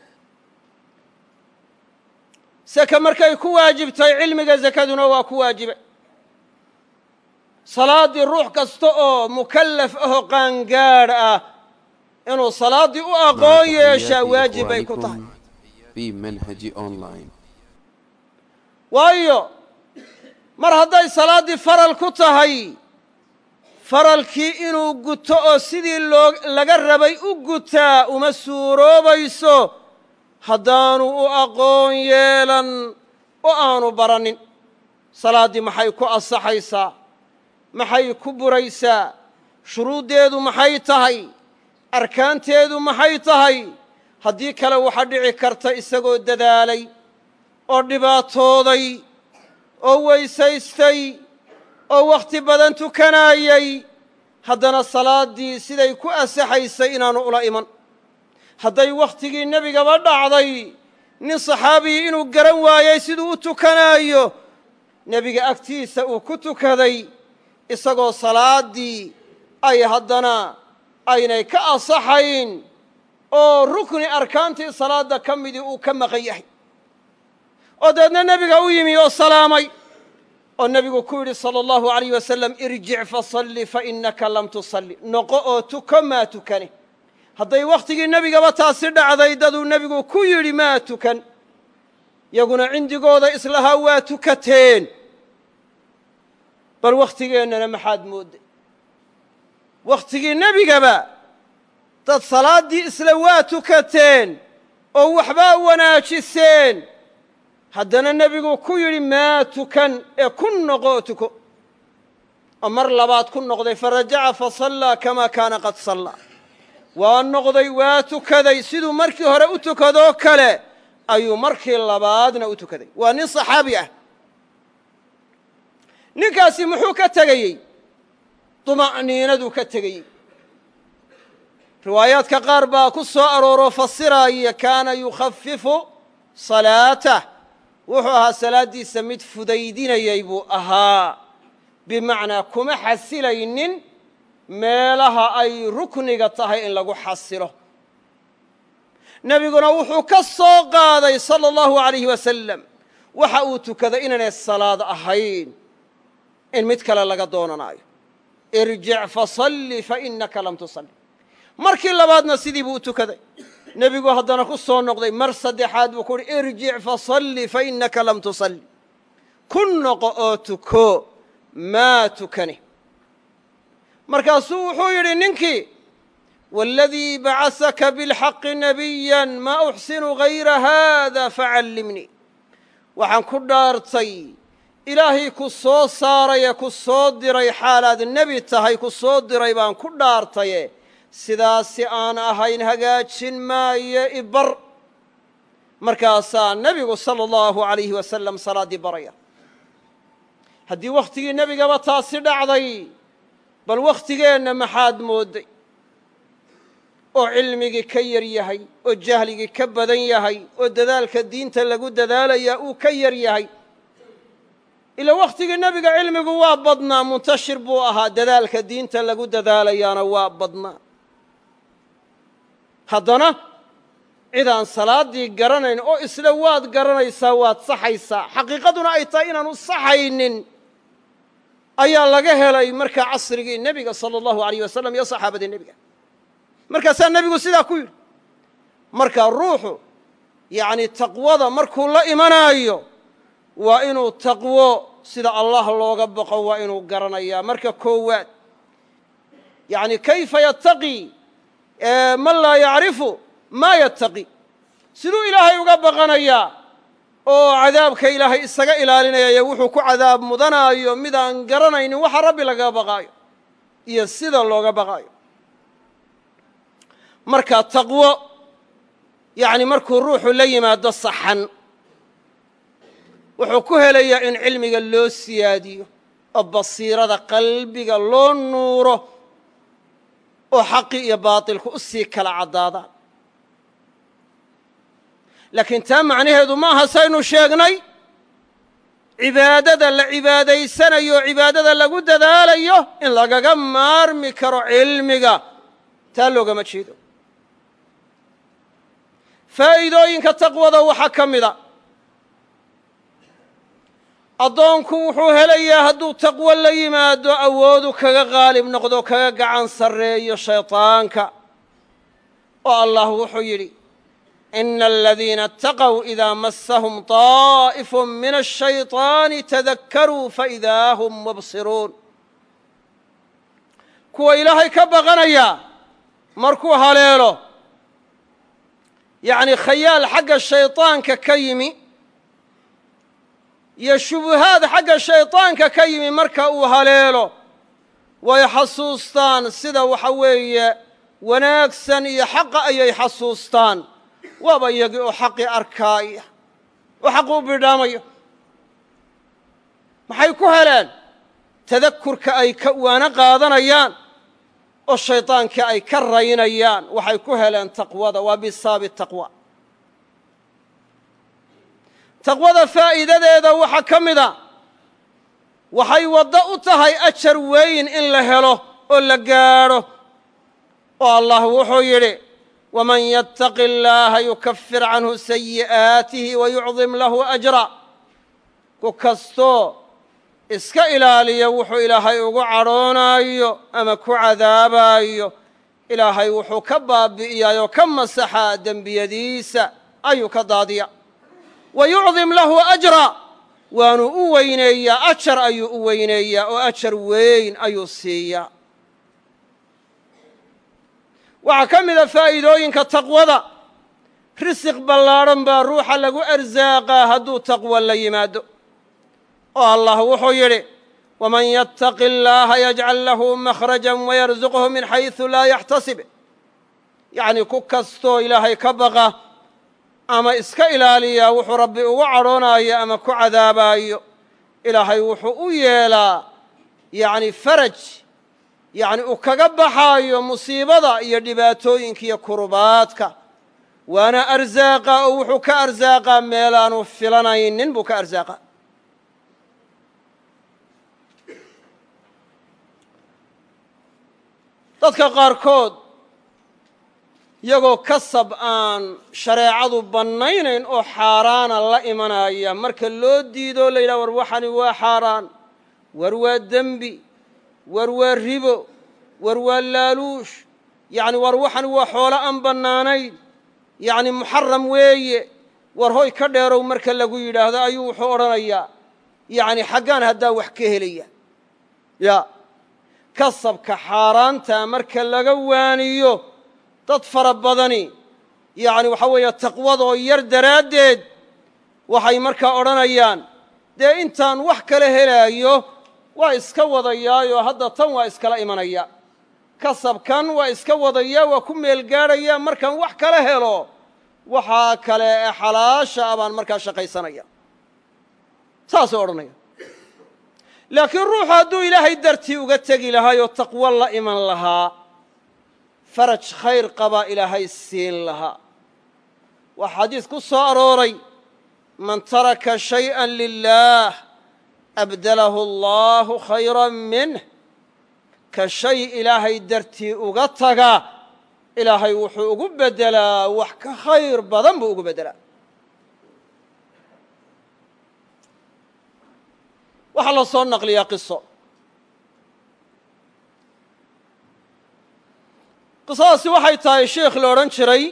seke markay ku waajibtay cilmiga zakaduna waa ku waajibay salaaddii ruux kasta oo mukallaf ahoo qaangaadh ah inuu salaaddii u aqoon yeeshaa waajib bay ku tahay في منهج أونلاين waayo mar hadday salaaddii faral ku tahay faralkii inuu guto oo sidii loo laga rabay u gutaa uma suuroobayso haddaanu u aqoon yeelan oo aanu baranin salaaddii maxay ku ansaxaysaa maxay ku buraysaa shuruuddeedu maxay tahay arkaanteedu maxay tahay haddii kale waxaa dhici karta isagoo dadaalay oo dhibaatooday oo weysaystay oo wakhti badan tukanaayey haddana salaaddii siday ku asaxaysay inaanu ula iman hadday wakhtigii nebigaba dhacday nin saxaabiyi inuu garan waayey siduu u tukanaayo nebiga agtiisa uu ku tukaday isagoo salaaddii ay haddana aynay ka asaxayn oo rukni arkaantii salaadda ka midii uu ka maqan yahay oo dabeedna nebiga u yimi oo salaamay oo nebigu ku yidhi sala allahu alayh wasalam irjic fasalli fa innaka lam tusalli noqo oo tuko maa tukane hadday wakhtigii nebigaba taasi dhacday daduu nebigu ku yidhi maa tukan yaguna cindigooda islahaa waa tukateen bal wakhtigeennana maxaad moodday wakhtigii nebigaba dad salaaddii isla waa tukateen oo waxbaa wanaajiseen haddana nebigu ku yidhi maa tukan ee ku noqo oo tuko oo mar labaad ku noqday farajaca fasallaa kamaa kaana qad sallaa waa noqday waa tukaday siduu markii hore u tukadoo kale ayuu markii labaadna u tukaday waa nin saxaabi ah ninkaasi muxuu ka tegayey duma'niinaduu ka tegayey riwaayaadka qaar baa ku soo arooroo fasiraaya kaana yukhafifu salaatah wuxuu ahaa salaaddiisa mid fudaydinayay buu ahaa bimacnaa kuma xasilaynin meelaha ay rukniga tahay in lagu xasilo nebiguna wuxuu ka soo qaaday sala allahu alayhi wasalam waxa uu tukaday inaanay salaad ahayn in mid kale laga doonanaayo irjic fasalli fa innaka lam tusalli markii labaadna sidii buu u tukaday nebigu haddana ku soo noqday mar saddexaad buu ku uhi irjic fasalli fa innaka lam tusalli ku noqo oo tuko maa tukane markaasuu wuxuu yidhi ninkii waaladii bacasaka bilxaqi nabiyan maa uxsinu hayra haada facallimnii waxaan ku dhaartay ilaahay ku soo saaray ee ku soo diray xaalaad nebi tahay ku soo diray baan ku dhaartaye sidaasi aan ahayn hagaajin maayo ibar markaasaa nebigu sala allahu alayhi wasalam salaaddii baraya haddii wakhtigii nebigaba taasi dhacday bal wakhtigeenna maxaad moodday oo cilmigii ka yar yahay oo jahligii ka badan yahay oo dadaalka diinta lagu dadaalayaa uu ka yar yahay ila wakhtigii nebiga cilmigu waa badnaa muntashir buu ahaa dadaalka diinta lagu dadaalayaana waa badnaa haddana cidaan salaaddii garanayn oo isla waad garanaysaa waad saxaysaa xaqiiqaduna ay tahay inaanu saxaynin ayaa laga helay markaa casrigii nebiga sala allahu alayh wasalam iyo saxaabadii nebiga markaasaa nebigu sidaa ku yidhi markaa ruuxu yacni taqwada markuu la imanaayo waa inuu taqwo sida allah looga baqo waa inuu garanayaa marka koowaad yacni kayfa yattaqii man laa yacrifu maa yattaqi siduu ilaahay uga baqanayaa oo cadaabka ilaahay isaga ilaalinaya wuxuu ku cadaab mudanaayo midaan garanaynin waxa rabbi lagaga baqaayo iyo sida looga baqaayo marka taqwo yacni markuu ruuxu la yimaado saxan wuxuu ku helayaa in cilmiga loo siyaadiyo oo basiirada qalbiga loo nuuro oo xaqi iyo baatilku u sii kala caddaadaan laakiin taa macnaheedu ma aha saynu sheegnay cibaadada la cibaadaysanayo oo cibaadada lagu dadaalayo in lagaga maarmi karo cilmiga taa loogama jeedo faa'iidooyinka taqwada waxaa ka mida addoonku wuxuu helayaa hadduu taqwo la yimaado awoodu kaga qaalib noqdo kaga gacan sarreeyo shayطaanka oo allah wuxuu yidhi ina aladiina اtaqow idaa masahum طaa'ifu min الshayطaani tadakkaruu faidaa hum mubsiruun kuwa ilaahay ka baqanaya markuu haleelo yacni khayaal xagga shayطaanka ka yimi iyo shubuhaad xagga shayطaanka ka yimi marka uu haleelo way xasuustaan sida waxa weeye wanaagsan iyo xaqa ayay xasuustaan waaba iyagii oo xaqii arkaaya oo xaqi u bidhaamaya maxay ku heleen tadakurka ay ka waano qaadanayaan oo shaydaankii ay ka raynayaan waxay ku heleen taqwada waa bisaabi taqwa taqwada faa'iidadeeda waxaa ka mida waxay waddo u tahay ajar weyn in la helo oo la gaadho oo allah wuxuu yidhi waman yattaqi illaaha yukafir canhu sayi'aatihi wayucdim lahu ajra ku kastoo iska ilaaliya wuxuu ilaahay ugu cadhoonaayo ama ku cadaabaayo ilaahay wuxuu ka baabi'iyaayoo ka masaxaa dembiyadiisa ayuu ka daadiya wa yucdim lahu ajra waanu u weyneeyaa ajar ayuu u weyneeyaa oo ajar weyn ayuu siiyaa waxaa ka mida faa'iidooyinka taqwada risiq ballaadhan baa ruuxa lagu arsaaqaa hadduu taqwo la yimaado oo allah wuxuu yidhi waman yattaqi illaaha yajcal lahu makhrajan wayarzuqhu min xaysu laa yaxtasib yacnii ku kastoo ilaahay ka baqa ama iska ilaaliyaa wuxuu rabbi ugu cadhoonaayo ama ku cadaabaayo ilaahay wuxuu u yeelaa yacni faraj yacni uu kaga baxaayo musiibada iyo dhibaatooyinka iyo kurubaadka waana arsaaqa oo wuxuu ka arsaaqaa meelaanu filanaynin buu ka arsaaqa dadka qaarkood iyagoo kasab aan shareecadu bannaynayn oo xaaraana la imanaya marka loo diidoo la yidhaha war waxani waa xaaraan war waa dembi war waa ribo war waa laaluush yacni war waxani waa xoolo aan bannaanayn yacni muxaram weeye war hoy ka dheerow marka lagu yidhaahdo ayuu wuxuu odhanayaa yacni xaggaan haddaa wax ka helaya ya kasabka xaaraanta marka laga waaniyo dad fara badani yacni waxa weeye taqwadoo yar daraaddeed waxay markaa odhanayaan dee intaan wax kala helaayo waa iska wadayaayoo hadda tan waa iskala imanaya kasabkan waa iska wadaya waa ku meel gaadhaya markaan wax kala helo waxaa kale ee xalaasha a baan markaa shaqaysanaya saasuu odhanaya laakiin ruuxu hadduu ilaahay dartii uga tegi lahaayoo taqwo la iman lahaa faraj khayr qabaa ilaahay siin lahaa waa xadiis ku soo arooray man taraka shayئa lilaah abdalahu allahu khayra minh ka shay ilaahay dartii uga taga ilaahay wuxuu ugu beddelaa wax ka khayr badan buu ugu beddelaa waxaa la soo naqliyaa qiso qisadaasi waxay tahay sheikh la odhan jiray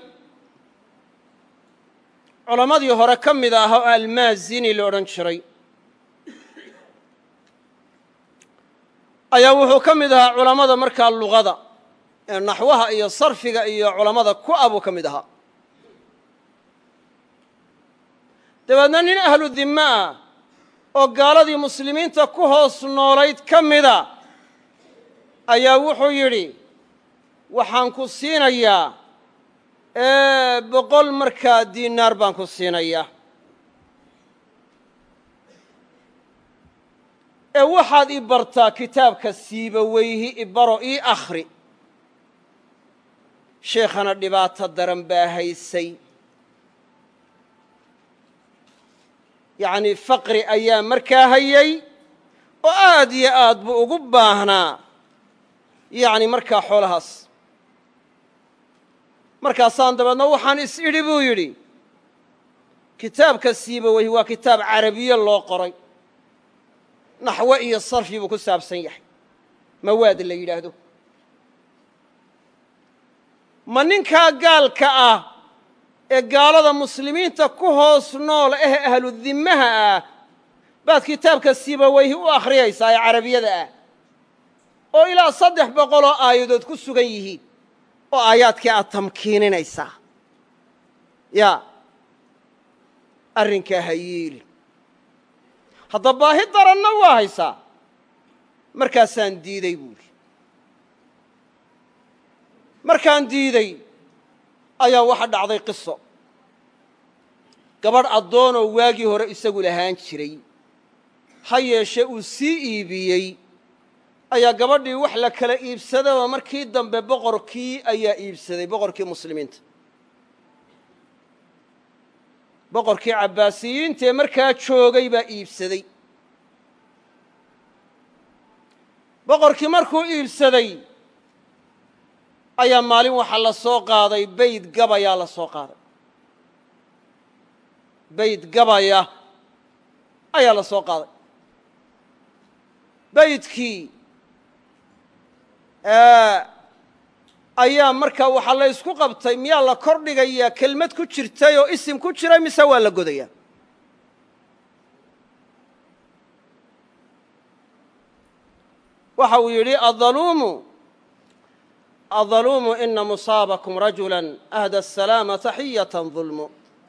culammadii hore ka mid ah oo almaazini la odhan jiray ayaa wuxuu ka mid ahaa culammada markaa luqada ee naxwaha iyo sarfiga iyo culammada ku ah buu ka mid ahaa dabeedna nin ahlu dimme ah oo gaaladii muslimiinta ku hoos noolayd ka mida ayaa wuxuu yidhi waxaan ku siinayaa boqol markaa diinaar baan ku siinayaa ee waxaad i bartaa kitaabka siibaweyhi ibaro ii akhri sheekhana dhibaato daran baa haysay yacnii faqri ayaa markaa hayay oo aad iyo aad buu ugu baahnaa yacni markaa xoolahaas markaasaan dabeedna waxaan is idhi buu yidhi kitaabka siibaweyhi waa kitaab carabiye loo qoray naxwo iyo sarfi buu ku saabsan yahay mawaad la yidhaahdo ma ninkaa gaalka ah ee gaalada muslimiinta ku hoos nool eh ahlu dimmaha ah baad kitaabka siibaweyhi u akhriyaysaa ee carabiyada ah oo ilaa saddex boqoloo aayadood ku sugan yihiin oo aayaadkii aad tamkiininaysaa yaa arrinkaa ha yeelin hadda baahi daranna waa haysaa markaasaan diiday buuhi markaan diiday ayaa waxa dhacday qiso gabadh addoonoo waagii hore isagu lahaan jiray ha yeeshe uu sii iibiyey ayaa gabadhii wax la kala iibsadaba markii dambe boqorkii ayaa iibsaday boqorkii muslimiinta boqorkii cabbaasiyiinta ee markaa joogay baa iibsaday boqorkii markuu iibsaday ayaa maalin waxaa la soo qaaday bayd gabayaa la soo qaaday bayd gabaya ayaa la soo qaaday baydkii ayaa markaa waxaa la ysku qabtay miyaa la kor dhigayaa kelmad ku jirtay oo isim ku jiray mise waa la godayaa waxa uu yidhi addaluumu addaluumu ina musaabakum rajula ahda asalaama taxiyatan dulmu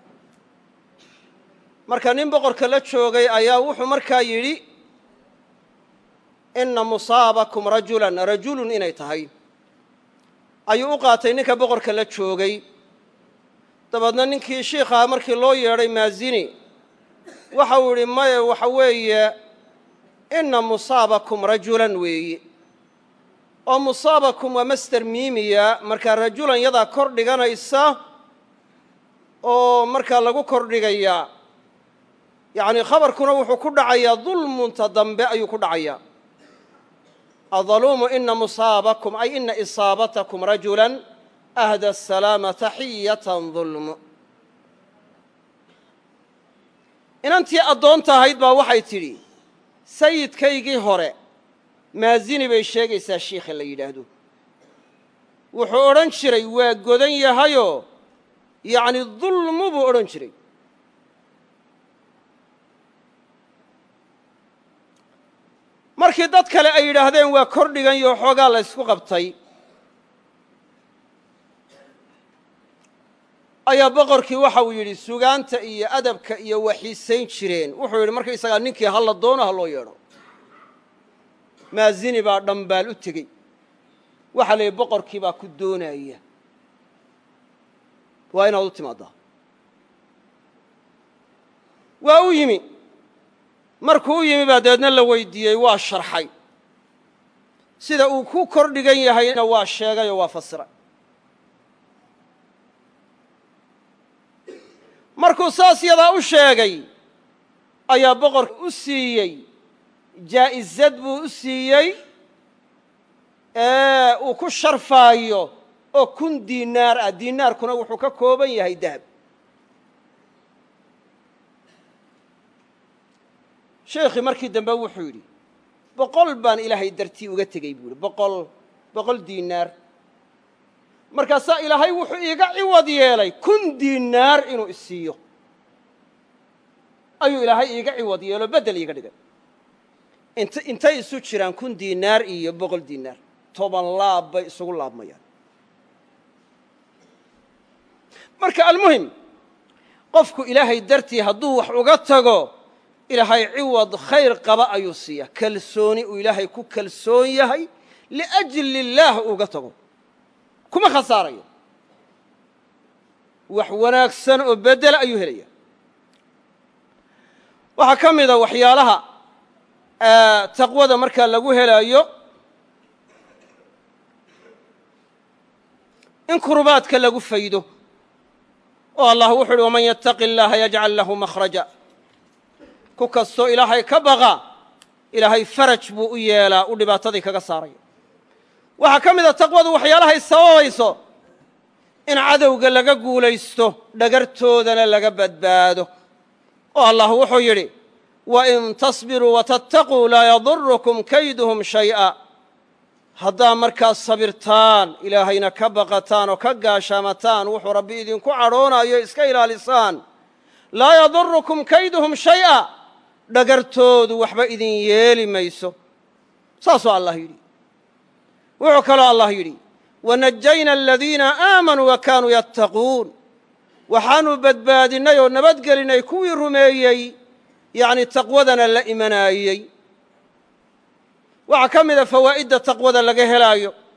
marka nin boqorka la joogay ayaa wuxuu markaa yidhi ina musaabakum rajulan rajulun inay tahay ayuu u qaatay ninka boqorka la joogay dabeedna ninkii shiikhaa markii loo yeedhay maazini waxa uu yidhi maye waxa weeye ina musaabakum rajulan weeye oo musaabakum waa master miimiya markaa rajulan yadaa kor dhiganaysa oo markaa lagu kor dhigayaa yacni khabarkuna wuxuu ku dhacayaa dulmunta dambe ayuu ku dhacayaa addaluumu ina musaabakum ay ina isaabatakum rajulan ahda asalaama taxiyatan dulmu inantii addoonta ahayd baa waxay tidhi sayidkaygii hore maazini bay sheegaysaa shiikha la yidhaahdo wuxuu odhan jiray waa godan yahayoo yacni dulmu buu odhan jiray markii dad kale ay yidhaahdeen waa kor dhiganyo xoogaa la ysku qabtay ayaa boqorkii waxa uu yidhi sugaanta iyo adabka iyo waxiisayn jireen wuxuu yidhi markaysagaa ninkii halla doono ha loo yeedho maazini baa dhambaal u tegey waxaa la yidhi boqorkii baa ku doonaya waa inaad u timaaddaa waa u yimi markuu u yimi baa dabeedna la weydiiyey waa sharxay sida uu ku kor dhigan yahayna waa sheegay oo waa fasiray markuu saas yadaa u sheegay ayaa boqorka u siiyey jaa'izad buu u siiyey ee uu ku sharfaayo oo kun diinaar ah diinaarkuna wuxuu ka kooban yahay dahab sheekhii markii dambe wuxuu yidhi boqol baan ilaahay dartii uga tegey buu yidhi boqol boqol diinaar markaasaa ilaahay wuxuu iiga ciwad yeelay kun diinaar inuu isiiyo ayuu ilaahay iiga ciwad yeelo beddel iiga dhigay int intay isu jiraan kun diinaar iyo boqol diinaar toban laab bay isugu laabmayaan marka almuhim qofku ilaahay dartii hadduu wax uga tago ilaahay ciwad khayr qaba ayuu siiya kalsooni uu ilaahay ku kalsoon yahay liajli illaah uga tago kuma khasaarayo wax wanaagsan oo beddela ayuu helaya waxaa ka mida waxyaalaha taqwada markaa lagu helaayo in kurbaadka lagu faydo oo allah wuxu uhi waman yattaqi اllaha yajcal lahu makhraja ku kastoo ilaahay ka baqa ilaahay faraj buu u yeelaa u dhibaatadii kaga saaraya waxaa ka mida taqwadu waxyaalahay sababayso in cadowga laga guulaysto dhagartoodana laga badbaado oo allah wuxuu yidhi wain tasbiruu watattaquu laa yadurukum kayduhum shay'a haddaa markaas sabirtaan ilaahayna ka baqataan oo ka gaashaamataan wuxuu rabbi idinku cadhoonayo iska ilaalisaan laa yadurukum kayduhum shay'a dhagartoodu waxba idin yeeli mayso saasuu allah yidhi wuxuu kaloo allah yidhi wanajayna aladiina aamanuu wa kaanuu yattaquun waxaanu badbaadinnay oo nabadgelinay kuwii rumeeyey yacni taqwadana la imanaayey waxaa ka mida fawaa'idda taqwada laga helaayo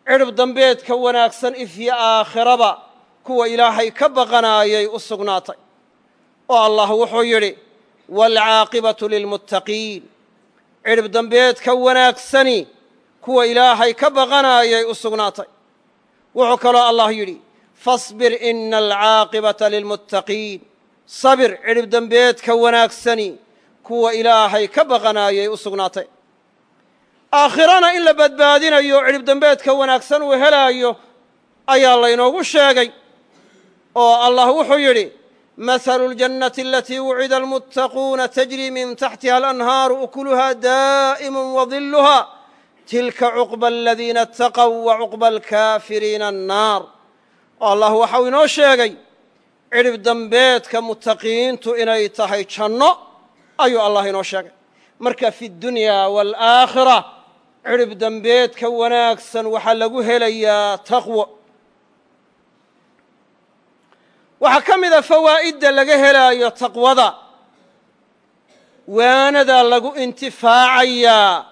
cidhib dambeedka wanaagsan ifyo aakhiraba kuwa ilaahay ka baqanaayay u sugnaatay oo allah wuxuu yidhi waalcaaqibatu lilmuttaqiin cidhib dambeedka wanaagsani kuwa ilaahay ka baqanaayay u sugnaatay wuxuu kaloo allah yidhi fasbir ina alcaaqibata lilmuttaqiin sabir cidhib dembeedka wanaagsani kuwa ilaahay ka baqanaayay u sugnaatay aakhirana in la badbaadinayo cidhib dembeedka wanaagsan uu helaayo ayaa laynoogu sheegay oo allah wuxuu yidhi mahalu اljannati alatii wucida almuttaquuna tajri min taxtiha alanhaaru ukuluha daa'imu wadiluha tilka cuqba aladiina ataqow wa cuqba alkaafiriina annaar oo allah waxau inoo sheegay cidhib dambeedka muttaqiintu inay tahay janno ayuu allah inoo sheegay marka fi اddunya waalaakhira cidhib dambeedka wanaagsan waxaa lagu helayaa taqwo waxaa ka mida fawaa'idda laga helaayo taqwada waanadaa lagu intifaacayaa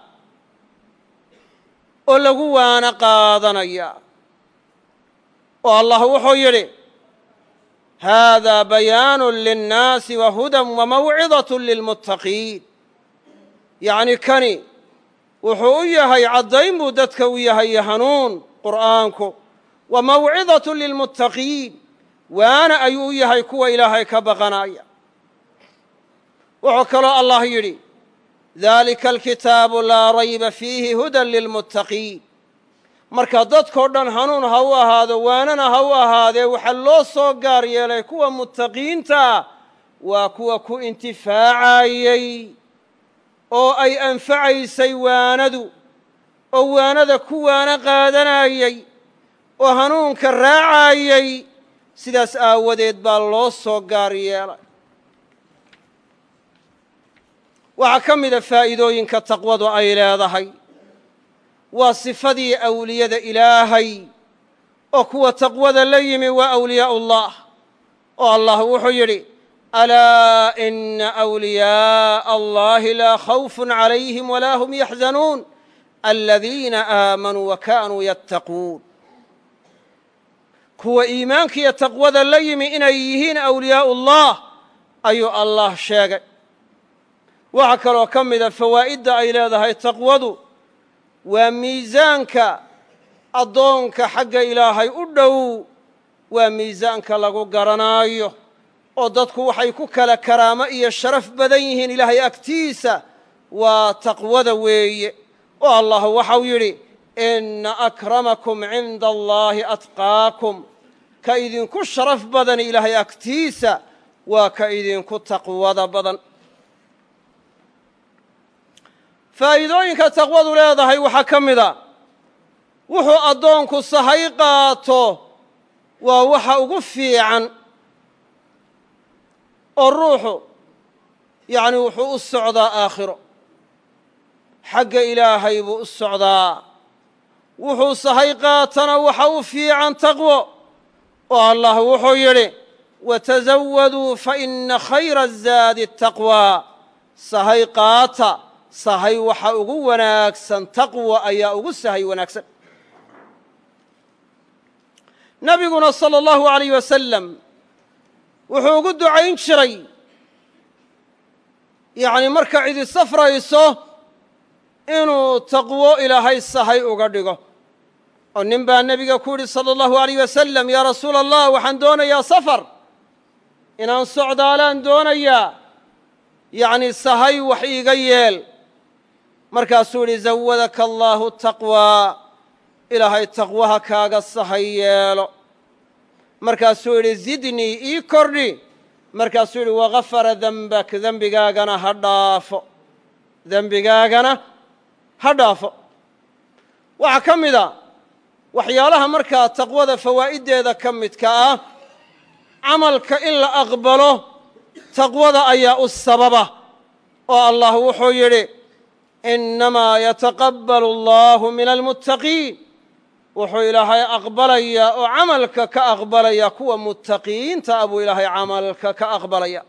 oo lagu waano qaadanayaa oo allah wuxuu yidhi haadaa bayaanu linnaasi wa hudan wa mawcidaة lilmuttaqiin yacni kani wuxuu u yahay caddayn buu dadka u yahay hanuun qur'aanku wa mawcidaة lilmuttaqiin waana ayuu u yahay kuwa ilaahay ka baqanaya wuxuu kaloo allah yidhi dalika alkitaabu laa rayba fiihi hudan lilmuttaqiin marka dadkoo dhan hanuun ha u ahaado waanana ha u ahaadee waxaa loo soo gaar yeelay kuwa muttaqiintaa waa kuwa ku intifaacayey oo ay anfacaysay waanadu oo waanada ku waano qaadanayey oo hanuunka raacayey sidaas aawadeed baa loo soo gaar yeelay waxaa ka mida faa'iidooyinka taqwadu ay leedahay waa sifadii awliyada ilaahay oo kuwa taqwada la yimi waa awliyaa'u ullah oo allah wuxuu yidhi alaa ina awliyaaءa allahi laa khawfun calayhim walaa hum yaxzanuun aladiina aamanuu wa kaanuu yattaquun kuwa iimaankiiyo taqwada la yimi inay yihiin awliyaa'u ullah ayuu allah sheegay waxaa kaloo ka mida fawaa'idda ay leedahay taqwadu waa miisaanka addoonka xagga ilaahay u dhow waa miisaanka lagu garanaayo oo dadku waxay ku kala karaamo iyo sharaf badan yihiin ilaahay agtiisa waa taqwada weeye oo allah waxau yidhi ina akramakum cinda allaahi atqaakum ka idinku sharaf badan ilaahay agtiisa waa ka idinku taqwada badan faa'iidooyinka taqwadu leedahay waxaa ka mida wuxuu addoonku sahay qaato waa waxa ugu fiican oo ruuxu yacni wuxuu u socdaa aakhiro xagga ilaahay buu u socdaa wuxuu sahay qaatana waxa u fiican taqwo oo allah wuxuu yidhi watasawaduu faina khayra azaadi taqwaa sahay qaata sahay waxa ugu wanaagsan taqwa ayaa ugu sahay wanaagsan nabiguna salى اllahu alayh wasalam wuxuu ugu ducayn jiray yacni marka cidi safrayso inuu taqwo ilaahay sahay uga dhigo oo nin baa nebiga ku yidhi salى اllahu alayh wasalam yaa rasuula allah waxaan doonayaa safar inaan socdaalaan doonayaa yacni sahay wax iiga yeel markaasuu yidhi zawadaka allaahu taqwaa ilaahay taqwaha kaaga sahay yeelo markaasuu yidhi zidnii ii kordhi markaasuu yidhi wagafara dembak dembigaagana ha dhaafo dembigaagana ha dhaafo waxaa ka mida waxyaalaha markaa taqwada fawaa'iddeeda ka midka ah camalka in la aqbalo taqwada ayaa u sababa oo allah wuxuu yidhi innamaa yataqabbalu allahu min almuttaqiin wuxuu ilaahay aqbalayaa oo camalka ka aqbalaya kuwa muttaqiinta a buu ilaahay camalka ka aqbalaya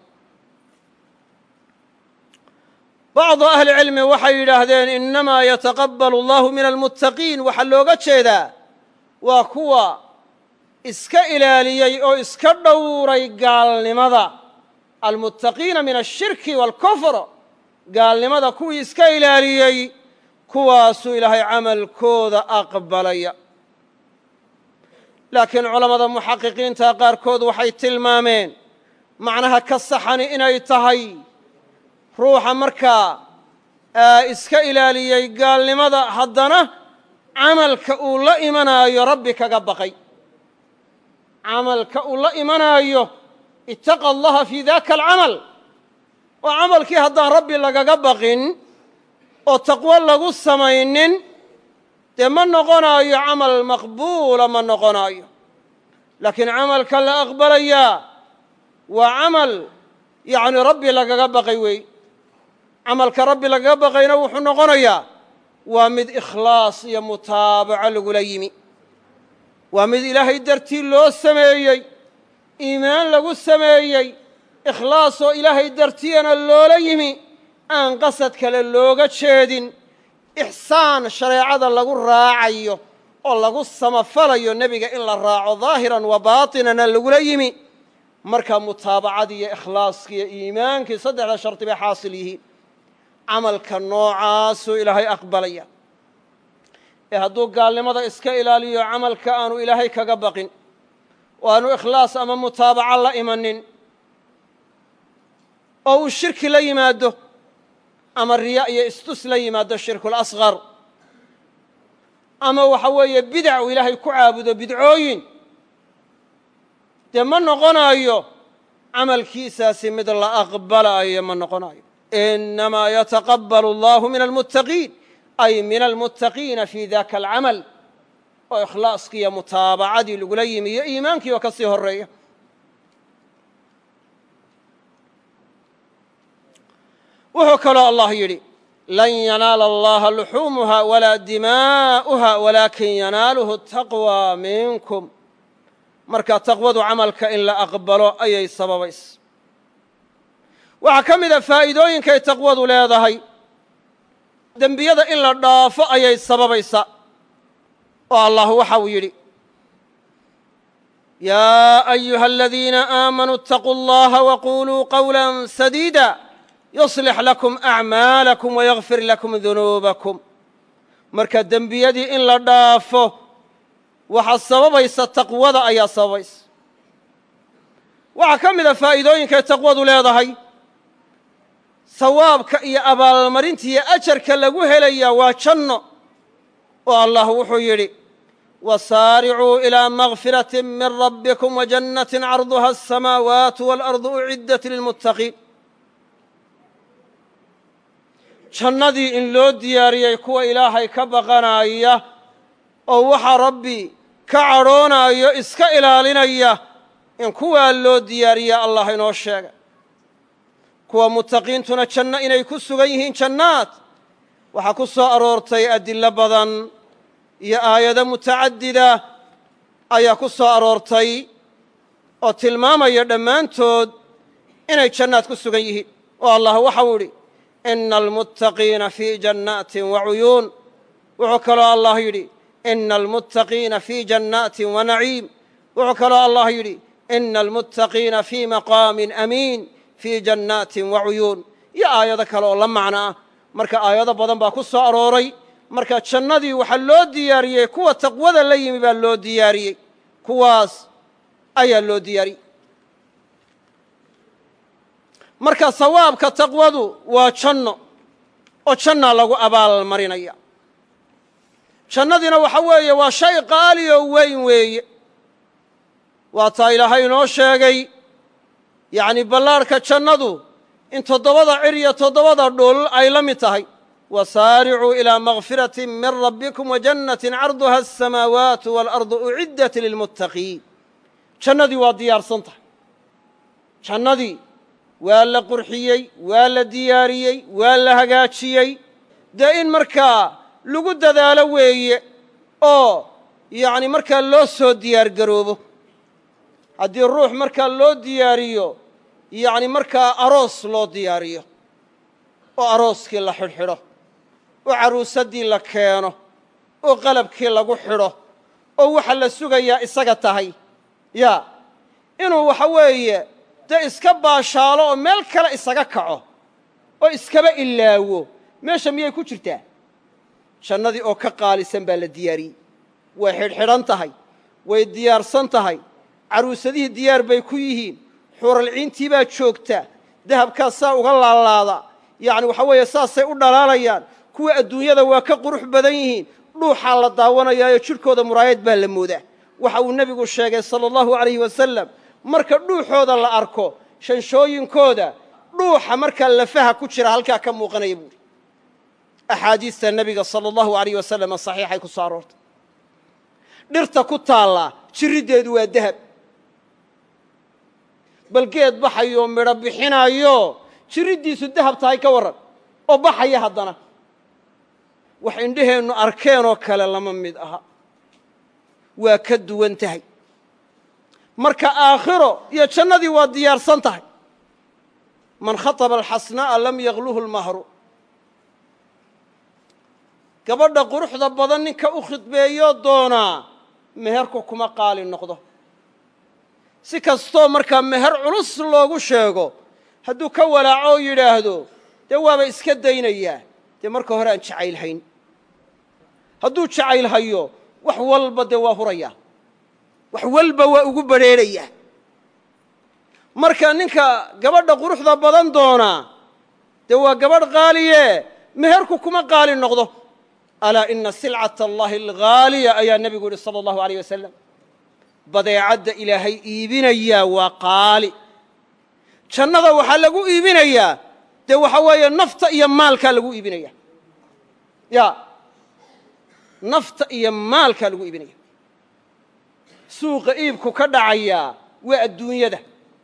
bacdu ahlicilmi waxay yidhaahdeen innamaa yataqabbalu allahu min almuttaqiin waxaa looga jeedaa waa kuwa iska ilaaliyey oo iska dhowray gaalnimada almuttaqiina min ashirki waalkufr gaalnimada kuwii iska ilaaliyey kuwaasuu ilaahay camalkooda aqbalaya laakiin culammada muxaqiqiinta qaarkood waxay tilmaameen macnaha ka saxani inay tahay ruuxa markaa iska ilaaliyey gaalnimada haddana camalka uu la imanaayo rabbi kaga baqay camalka uu la imanaayo ittaqa allaha fii daka alcamal oo camalkii haddaan rabbi lagaga baqin oo taqwo lagu samaynin dee ma noqonaayo camal maqbuula ma noqonaayo laakiin camalka la aqbalayaa waa camal yacni rabbi lagaga baqay weey camalka rabbi lagaga baqayna wuxuu noqonayaa waa mid ikhlaas iyo mutaabaco lagula yimi waa mid ilaahay dartii loo sameeyey iimaan lagu sameeyey ikhlaas oo ilaahay dartiyana loola yimi aan qasad kale looga jeedin ixsaan shareecada lagu raacayo oo lagu samafalayo nebiga in la raaco daahiran wa baatinana lagula yimi markaa mutaabacadii iyo ikhlaaskii iyo iimaankii saddexda shardi bay xaasil yihiin camalka noocaasuu ilaahay aqbalaya ee hadduu gaalnimada iska ilaaliyo camalka aanu ilaahay kaga baqin oo aanu ikhlaas ama mutaabaco la imanin oo uu shirki la yimaado ama riya iyo istus la yimaado shirkulasqar ama waxa weeye bidac uu ilaahay ku caabudo bidcooyin dee ma noqonaayo camalkiisaasi mid la aqbalaayo ma noqonaayo inamaa yataqabbalu allahu min almuttaqiin ay min almuttaqiina fii daka alcamal oo ikhlaaskii iyo mutaabacadii lagula yimi iyo iimaankii oo ka sii horeeya wuxuu kaloo allah yidhi lan yanaala allaha luxuumuha walaa dimaa'uha walaakin yanaaluhu taqwى minkum marka taqwadu camalka in la aqbalo ayay sababaysa waxaa ka mida faa'iidooyinkay taqwadu leedahay dembiyada in la dhaafo ayay sababaysa oo allah waxa uu yidhi yaa ayuha aladiina aamanuu اtaquu اllaha waquluu qawla sadiida yuslix lakum acmaalakum wayagfir lakum dunuubakum marka dembiyadii in la dhaafo waxaa sababaysa taqwada ayaa sababaysa waxaa ka mida faa'iidooyinkay taqwadu leedahay sawaabka iyo abaalmarinta iyo ajarka lagu helaya waa janno oo allah wuxuu yidhi wasaaricuu ilىa makfirati min rabbikum wajannati carduha aلsamaawaatu waalardu uciddat lilmuttaqiin jannadii in loo diyaariyey kuwa ilaahay ka baqanaya oo waxa rabbi ka cadhoonayo iska ilaalinaya in kuwaa loo diyaariya allah inoo sheegay kuwa muttaqiintuna janno inay ku sugan yihiin jannaad waxaa ku soo aroortay adillo badan iyo aayado mutacadida ayaa ku soo aroortay oo tilmaamaya dhammaantood inay jannaad ku sugan yihiin oo allah waxau idhi ina almuttaqiina fii jannaatin wa cuyuun wuxuu kaloo allah yidhi ina almuttaqiina fii jannaatin wa naciim wuxuu kaloo allah yidhi ina almuttaqiina fii maqaamin amiin fii jannaatin wa cuyuun iyo aayado kale oo la macno ah marka aayado badan baa ku soo arooray marka jannadii waxaa loo diyaariyey kuwa taqwada la yimi baa loo diyaariyey kuwaas ayaa loo diyaariyey marka sawaabka taqwadu waa janno oo jannaa lagu abaal marinaya jannadiina waxa weeye waa shay qaali oo weyn weeye waa taa ilaahay inoo sheegay yacni ballaarhka jannadu in toddobada cir iyo toddobada dhul ay la mid tahay wasaaricuu ilىa makfirati min rabbikum wajannatin carduha aلsamaawaatu waalardu uciddat lilmuttaqiin jannadii waa diyaarsan tahay jannadii waa la qurxiyey waa la diyaariyey waa la hagaajiyey dee in markaa lagu dadaalo weeye oo yacni markaa loo soo diyaar garoobo haddii ruux markaa loo diyaariyo yacni markaa aroos loo diyaariyo oo arooskii la xidhxidho oo carruusaddii la keeno oo qalabkii lagu xidho oo waxa la sugayaa isaga tahay ya inuu waxa weeye dee iska baashaalo oo meel kale isaga kaco oo iskaba ilaawo meesha miyay ku jirtaa jannadii oo ka qaalisan baa la diyaariyey way xidhxidhan tahay way diyaarsan tahay carruusadihii diyaar bay ku yihiin xuuralciintii baa joogta dahabkaas saa uga laalaada yacni waxa weeye saasay u dhalaalayaan kuwa adduunyada waa ka qurux badan yihiin dhuuxaa la daawanayaayo jidhkooda muraayad baa la moodaa waxa uu nebigu sheegay sala allahu alayhi wasalam marka dhuuxooda la arko shanshooyinkooda dhuuxa markaa lafaha ku jira halkaa ka muuqanaya buuhi axaadiista nebiga sala allahu alayh wasalam saxiixay ku soo aroortay dhirta ku taallaa jiriddeedu waa dahab bal geed baxayoo midho bixinaayo jiriddiisu dahab tahay ka warran oo baxaya haddana wax indhaheennu arkeenoo kale lama mid aha waa ka duwan tahay marka aakhiro iyo jannadii waa diyaarsan tahay man khaطaba alxasnaa'a lam yagluhu lmahru gabadha quruxda badan ninka u khidbeeyoo doonaa meherku kuma qaali noqdo si kastoo markaa meher culus loogu sheego hadduu ka walaaco oo yidhaahdo dee waaba iska daynayaa dee marka hore aan jacayl hayn hadduu jacayl hayo wax walba dee waa hurayaa wax walba waa ugu badrheerayaa marka ninka gabadha quruxda badan doonaa dee waa gabadh qaaliye meherku kuma qaali noqdo alaa ina silcata allahi alghaaliya ayaa nebigu yidhi sala allahu alayh wasalam badeecadda ilaahay iibinayaa waa qaali jannada waxaa lagu iibinayaa dee waxa weeye nafta iyo maalkaa lagu iibinaya ya nafta iyo maalkaa lagu iibinaya suuqa iibku ka dhacayaa waa adduunyada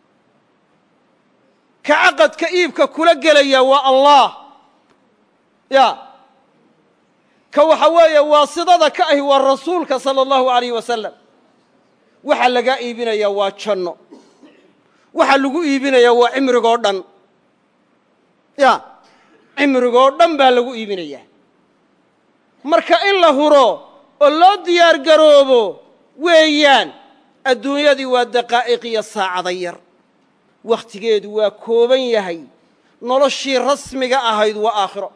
ka caqadka iibka kula gelaya waa allah ya ka waxa weeye waasidada ka ahi waa rasuulka sala allahu alayh wasalam waxaa lagaa iibinayaa waa janno waxaa lagu iibinayaa waa cimrigoo dhan ya cimrigoo dhan baa lagu iibinayaa marka in la huro oo loo diyaar garoobo weeyaan adduunyadii waa daqaa'iq iyo saacada yar wakhtigeedu waa kooban yahay noloshii rasmiga ahayd waa aakhiro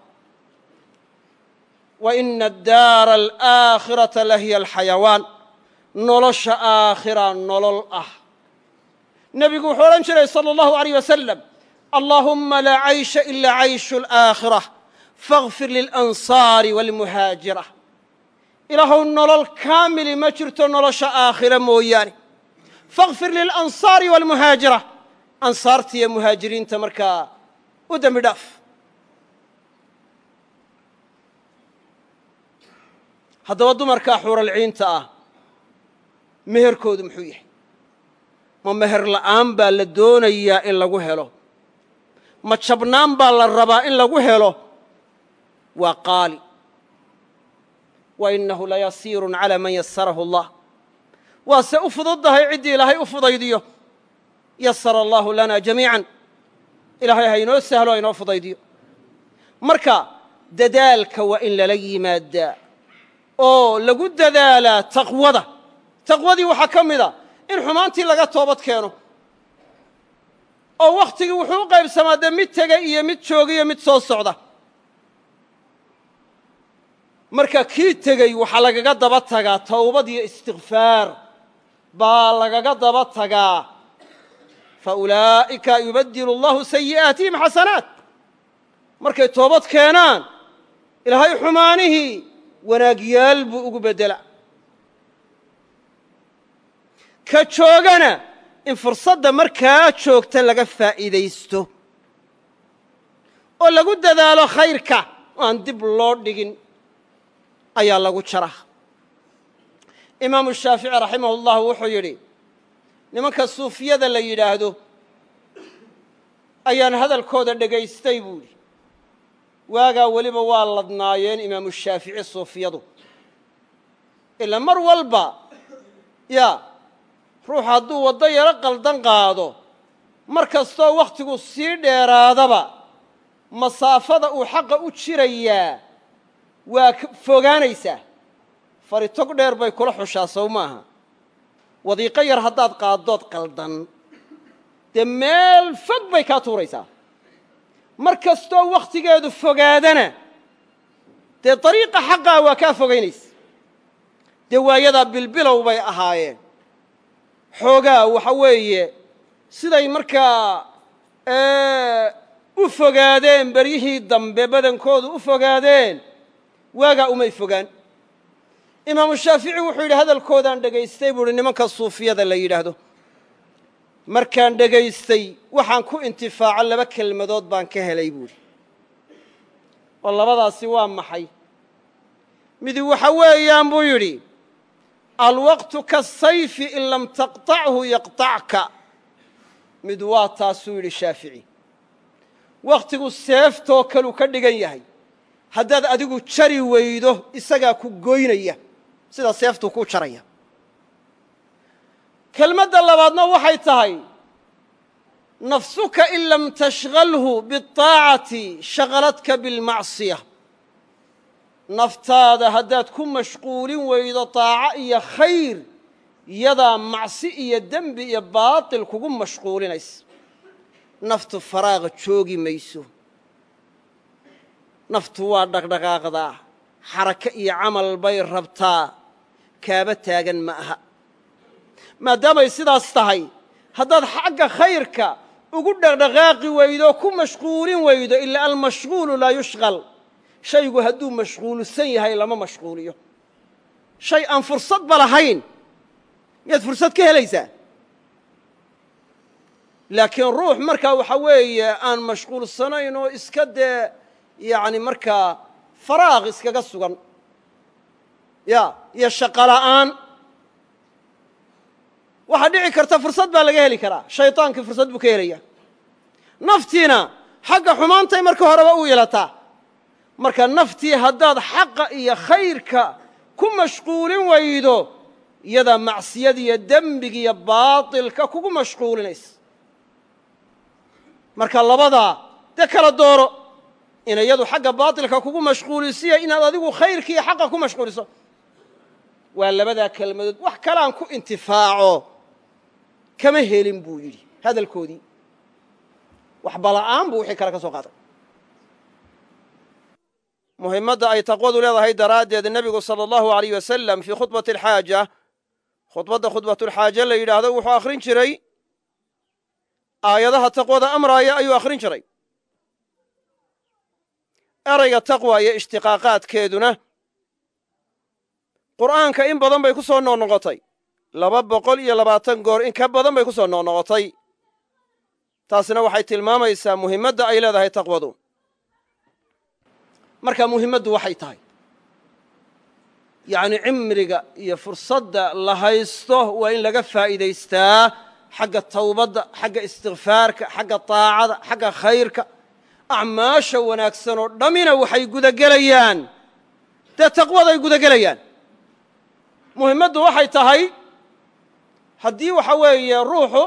wa ina addaara alaakhirata la hiya alxayawaan nolosha aakhira nolol ah nebigu wuxuu odhan jiray salى اllahu عalيyh wasalam allaahumma laa caysha ila cayshu اlaakhirة faغfir lilansaari wاlmuhaajira ilaahow nolol kaamili ma jirto nolosha aakhira mooyaane faغfir lilansaari wاlmuhaajira ansaarta iyo muhaajiriinta markaa u dembi dhaaf haddaba dumarkaa xuuralciinta ah meherkoodu muxuu yahay ma meher la'aan baa la doonayaa in lagu helo ma jabnaan baa la rabaa in lagu helo waa qaali wa innahu layasiirun calaa man yasarahu allah waase u fududdahay ciddii ilaahay u fudaydiyo yasara allaahu lana jamiican ilaahay ha inoo sahlo ha inoo fudaydiyo marka dadaalka waa in lala yimaadaa oo lagu dadaalaa taqwada taqwadii waxaa ka mida in xumaantii laga toobad keeno oo wakhtigii wuxuu u qaybsamaa dee mid tegay iyo mid jooga iyo mid soo socda marka kii tegey waxaa lagaga daba tagaa towbad iyo istikfaar baa lagaga daba tagaa fa ulaa'ika yubadilu allahu sayi'aatihim xasanaat markay toobad keenaan ilaahay xumaanihii wanaagyaal buu ugu beddelaa ka joogana in fursadda markaa joogta laga faa'iidaysto oo lagu dadaalo khayrka oo aan dib loo dhigin ayaa lagu jara imaamu shaafici raximah ullahu wuxuu yidhi nimanka suufiyada la yidhaahdo ayaan hadalkooda dhegaystay buu yidhi waagaa weliba waa ladnaayeen imaamu shaafici suufiyadu ilaa mar walba yaa ruux hadduu waddo yaro qaldan qaado mar kastoo wakhtigu sii dheeraadaba masaafada uu xaqa u jirayaa waa fogaanaysaa fari tog dheer bay kula xushaa sow maaha wadiiqo yar haddaad qaaddood qaldan dee meel fog bay kaa tuuraysaa mar kastoo wakhtigeedu fogaadana dee dariiqa xaqaa waa kaa fogaynaysa dee waayadaa bilbilow bay ahaayeen xoogaa waxa weeye siday markaa u fogaadeen beryihii dambe badankoodu u fogaadeen waagaa umay fogaan imaamu shaafici wuxuu yidhi hadalkoodaan dhegaystay buu uhi nimanka suufiyada la yidhaahdo markaan dhegaystay waxaan ku intifaaco laba kelmadood baan ka helay buuhi oo labadaasi waa maxay midi waxa weeyaan buu yidhi alwaqtu kasayfi in lam taqطachu yaqطacka mid waa taasuu yidhi shaafici wakhtigu seeftoo kaluu ka dhigan yahay haddaad adigu jari weydo isagaa ku goynaya sida seeftuu kuu jaraya kelmadda labaadna waxay tahay nafsuka in lam tashgalhu biاطaacati shagaladka biاlmacsiya naftaada haddaad ku mashquulin weydo طaaco iyo khayr yadaa macsi iyo dembi iyo baaطil kugu mashquulinaysa naftu faraaqa joogi mayso naftu waa dhaqdhaqaaqdaa xarako iyo camal bay rabtaa kaaba taagan ma aha maadaamay sidaas tahay haddaad xagga khayrka ugu dhaqdhaqaaqi weydo ku mashquulin weydo ilaa almashquulu laa yushqal shaygu hadduu mashquulsan yahay lama mashquuliyo shay aan fursadba lahayn miyaad fursad ka helaysaa laakiin ruux markaa waxa weeye aan mashquulsanayn oo iska dee yacni markaa faraaq iskaga sugan ya iyo shaqo la'aan waxaa dhici karta fursad baa laga heli karaa shaydaankii fursad buu ka helaya naftiina xagga xumaantay marka horeba u ilataa marka naftii haddaad xaqa iyo khayrka ku mashquulin weydo iyadaa macsiyada iyo dembiga iyo baatilka kugu mashquulinaysa marka labadaa dee kala dooro ina iyadu xagga baatilka kugu mashquulisiya inaad adigu khayrka iyo xaqa ku mashquuliso waa labadaa kelmadood wax kaleaan ku intifaaco kama helin buu yidhi hadalkoodii waxbala'aan buu wixii kale ka soo qaaday muhimmadda ay taqwadu leedahay daraaddeed nebigu sala allahu alayh wasalam fii khudbati alxaaja khudbadda khudbatulxaaje la yidhaahdo wuxuu akhrin jiray aayadaha taqwada amraaya ayuu akhrin jiray erayga taqwa iyo ishtiqaaqaadkeeduna qur'aanka in badan bay ku soo noqnoqotay laba boqol iyo labaatan goor in ka badan bay ku soo noqnoqotay taasna waxay tilmaamaysaa muhimmadda ay leedahay taqwadu marka muhimmaddu waxay tahay yacni cimriga iyo fursadda la haysto waa in laga faa'iidaystaa xagga tawbadda xagga istikfaarka xagga taacada xagga khayrka acmaasha wanaagsan oo dhammina waxay gudagelayaan dee taqwaday gudagelayaan muhimmaddu waxay tahay haddii waxa weeye ruuxu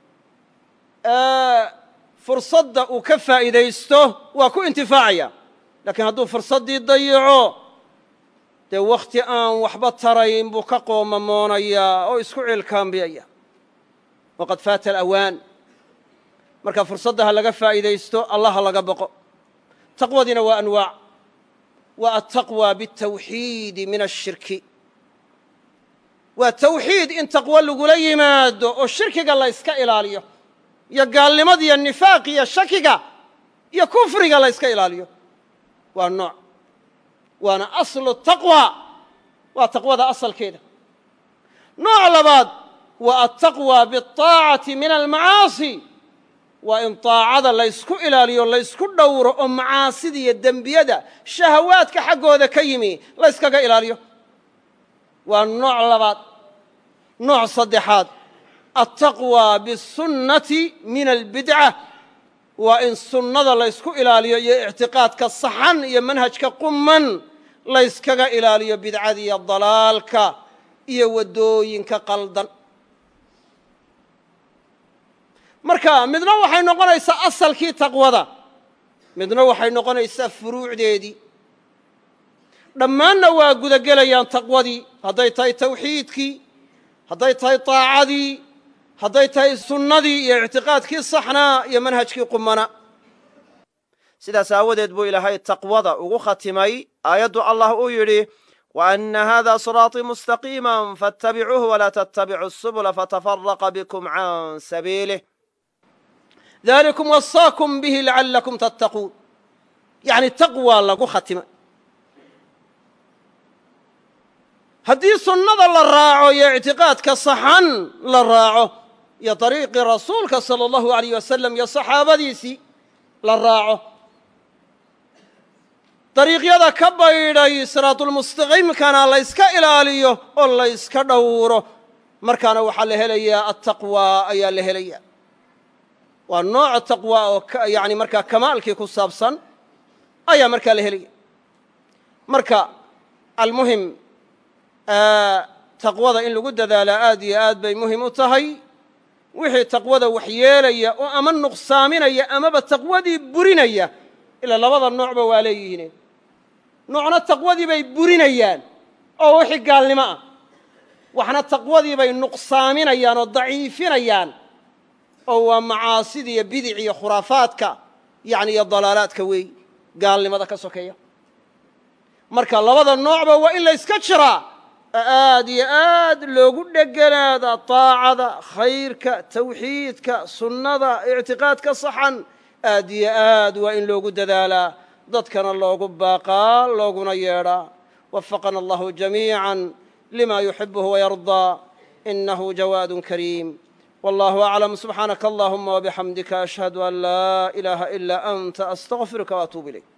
fursadda uu ka faa'iidaysto waa ku intifaacaya laakiin hadduu fursaddii dayico dee wakhti aan waxba tarayn buu ka qoomamoonayaa oo isku ciilkaambiyaya waqad faata alawaan marka fursadda ha laga faa'iidaysto allah ha laga boqo taqwadiina waa anwaac waa altaqwa biاtawxiidi min ashirki waa tawxiid in taqwo lagula yimaado oo shirkiga la yska ilaaliyo iyo gaalnimada iyo nifaaq iyo shakiga iyo kufriga la yska ilaaliyo waa nooc waana aslu taqwa waa taqwada asalkeeda nooc labaad waa altaqwa biاطaacati min almacaasi waa in taacada laysku ilaaliyo laysku dhowro oo macaasida iyo dembiyada shahawaadka xaggooda ka yimi layskaga ilaaliyo waa nooc labaad nooc saddexaad altaqwa bisunnati min albidca waa in sunnada laysku ilaaliyo iyo ictiqaadka saxan iyo manhajka quman layskaga ilaaliyo bidcada iyo dalaalka iyo waddooyinka qaldan marka midna waxay noqonaysaa asalkii taqwada midna waxay noqonaysaa furuucdeedii dhammaanna waa gudagelayaan taqwadii hadday tahay tawxiidkii hadday tahay taacadii hadday tahay sunnadii iyo ictiqaadkii saxnaa iyo manhajkii qumana sidaas aawadeed buu ilaahay taqwada ugu khatimay aayaddu allah uu yidhi wa anna hada siraaطii mustaqiima faاtabicuuhu walaa tattabicu subula fatafaraqa bikum can sabiilih dalikum wasaakum bihi lacalakum tattaquun yacni taqwa lagu khatimay haddii sunnada la raaco iyo ictiqaadka saxan la raaco iyo dariiqii rasuulka sala allahu alayh wasalam iyo saxaabadiisii la raaco dariiqyada ka baydhay siraatulmustaqiimkana la yska ilaaliyo oo la yska dhowro markaana waxaa la helayaa attaqwa ayaa la helaya waa nooca taqwa oo yani markaa kamaalkii ku saabsan ayaa markaa la helaya marka almuhim taqwada in lagu dadaalaa aad iyo aad bay muhim u tahay wixii taqwada waxyeelaya oo ama nuqsaaminaya amaba taqwadii burinaya ilaa labada noocba waa leeyihiin noocna taqwadii bay burinayaan oo wixii gaalnimo ah waxna taqwadii bay nuqsaaminayaan oo daciifinayaan oo waa macaasida iyo bidic iyo khuraafaadka yani iyo dalaalaadka weey gaalnimada ka sokeeya marka labada noocba waa in la yska jiraa aad iyo aad loogu dheganaada taacada khayrka tawxiidka sunnada ictiqaadka saxan aad iyo aad waa in loogu dadaalaa dadkana loogu baaqaa looguna yeedhaa wafaqana allahu jamiica lima yuxibuhu wayardaa inahu jawaad kariim wallahu aclam subxaanaka allahuma wabixamdika ashhadu an laa ilaaha ila anta astaqfiruka waatuub ilayk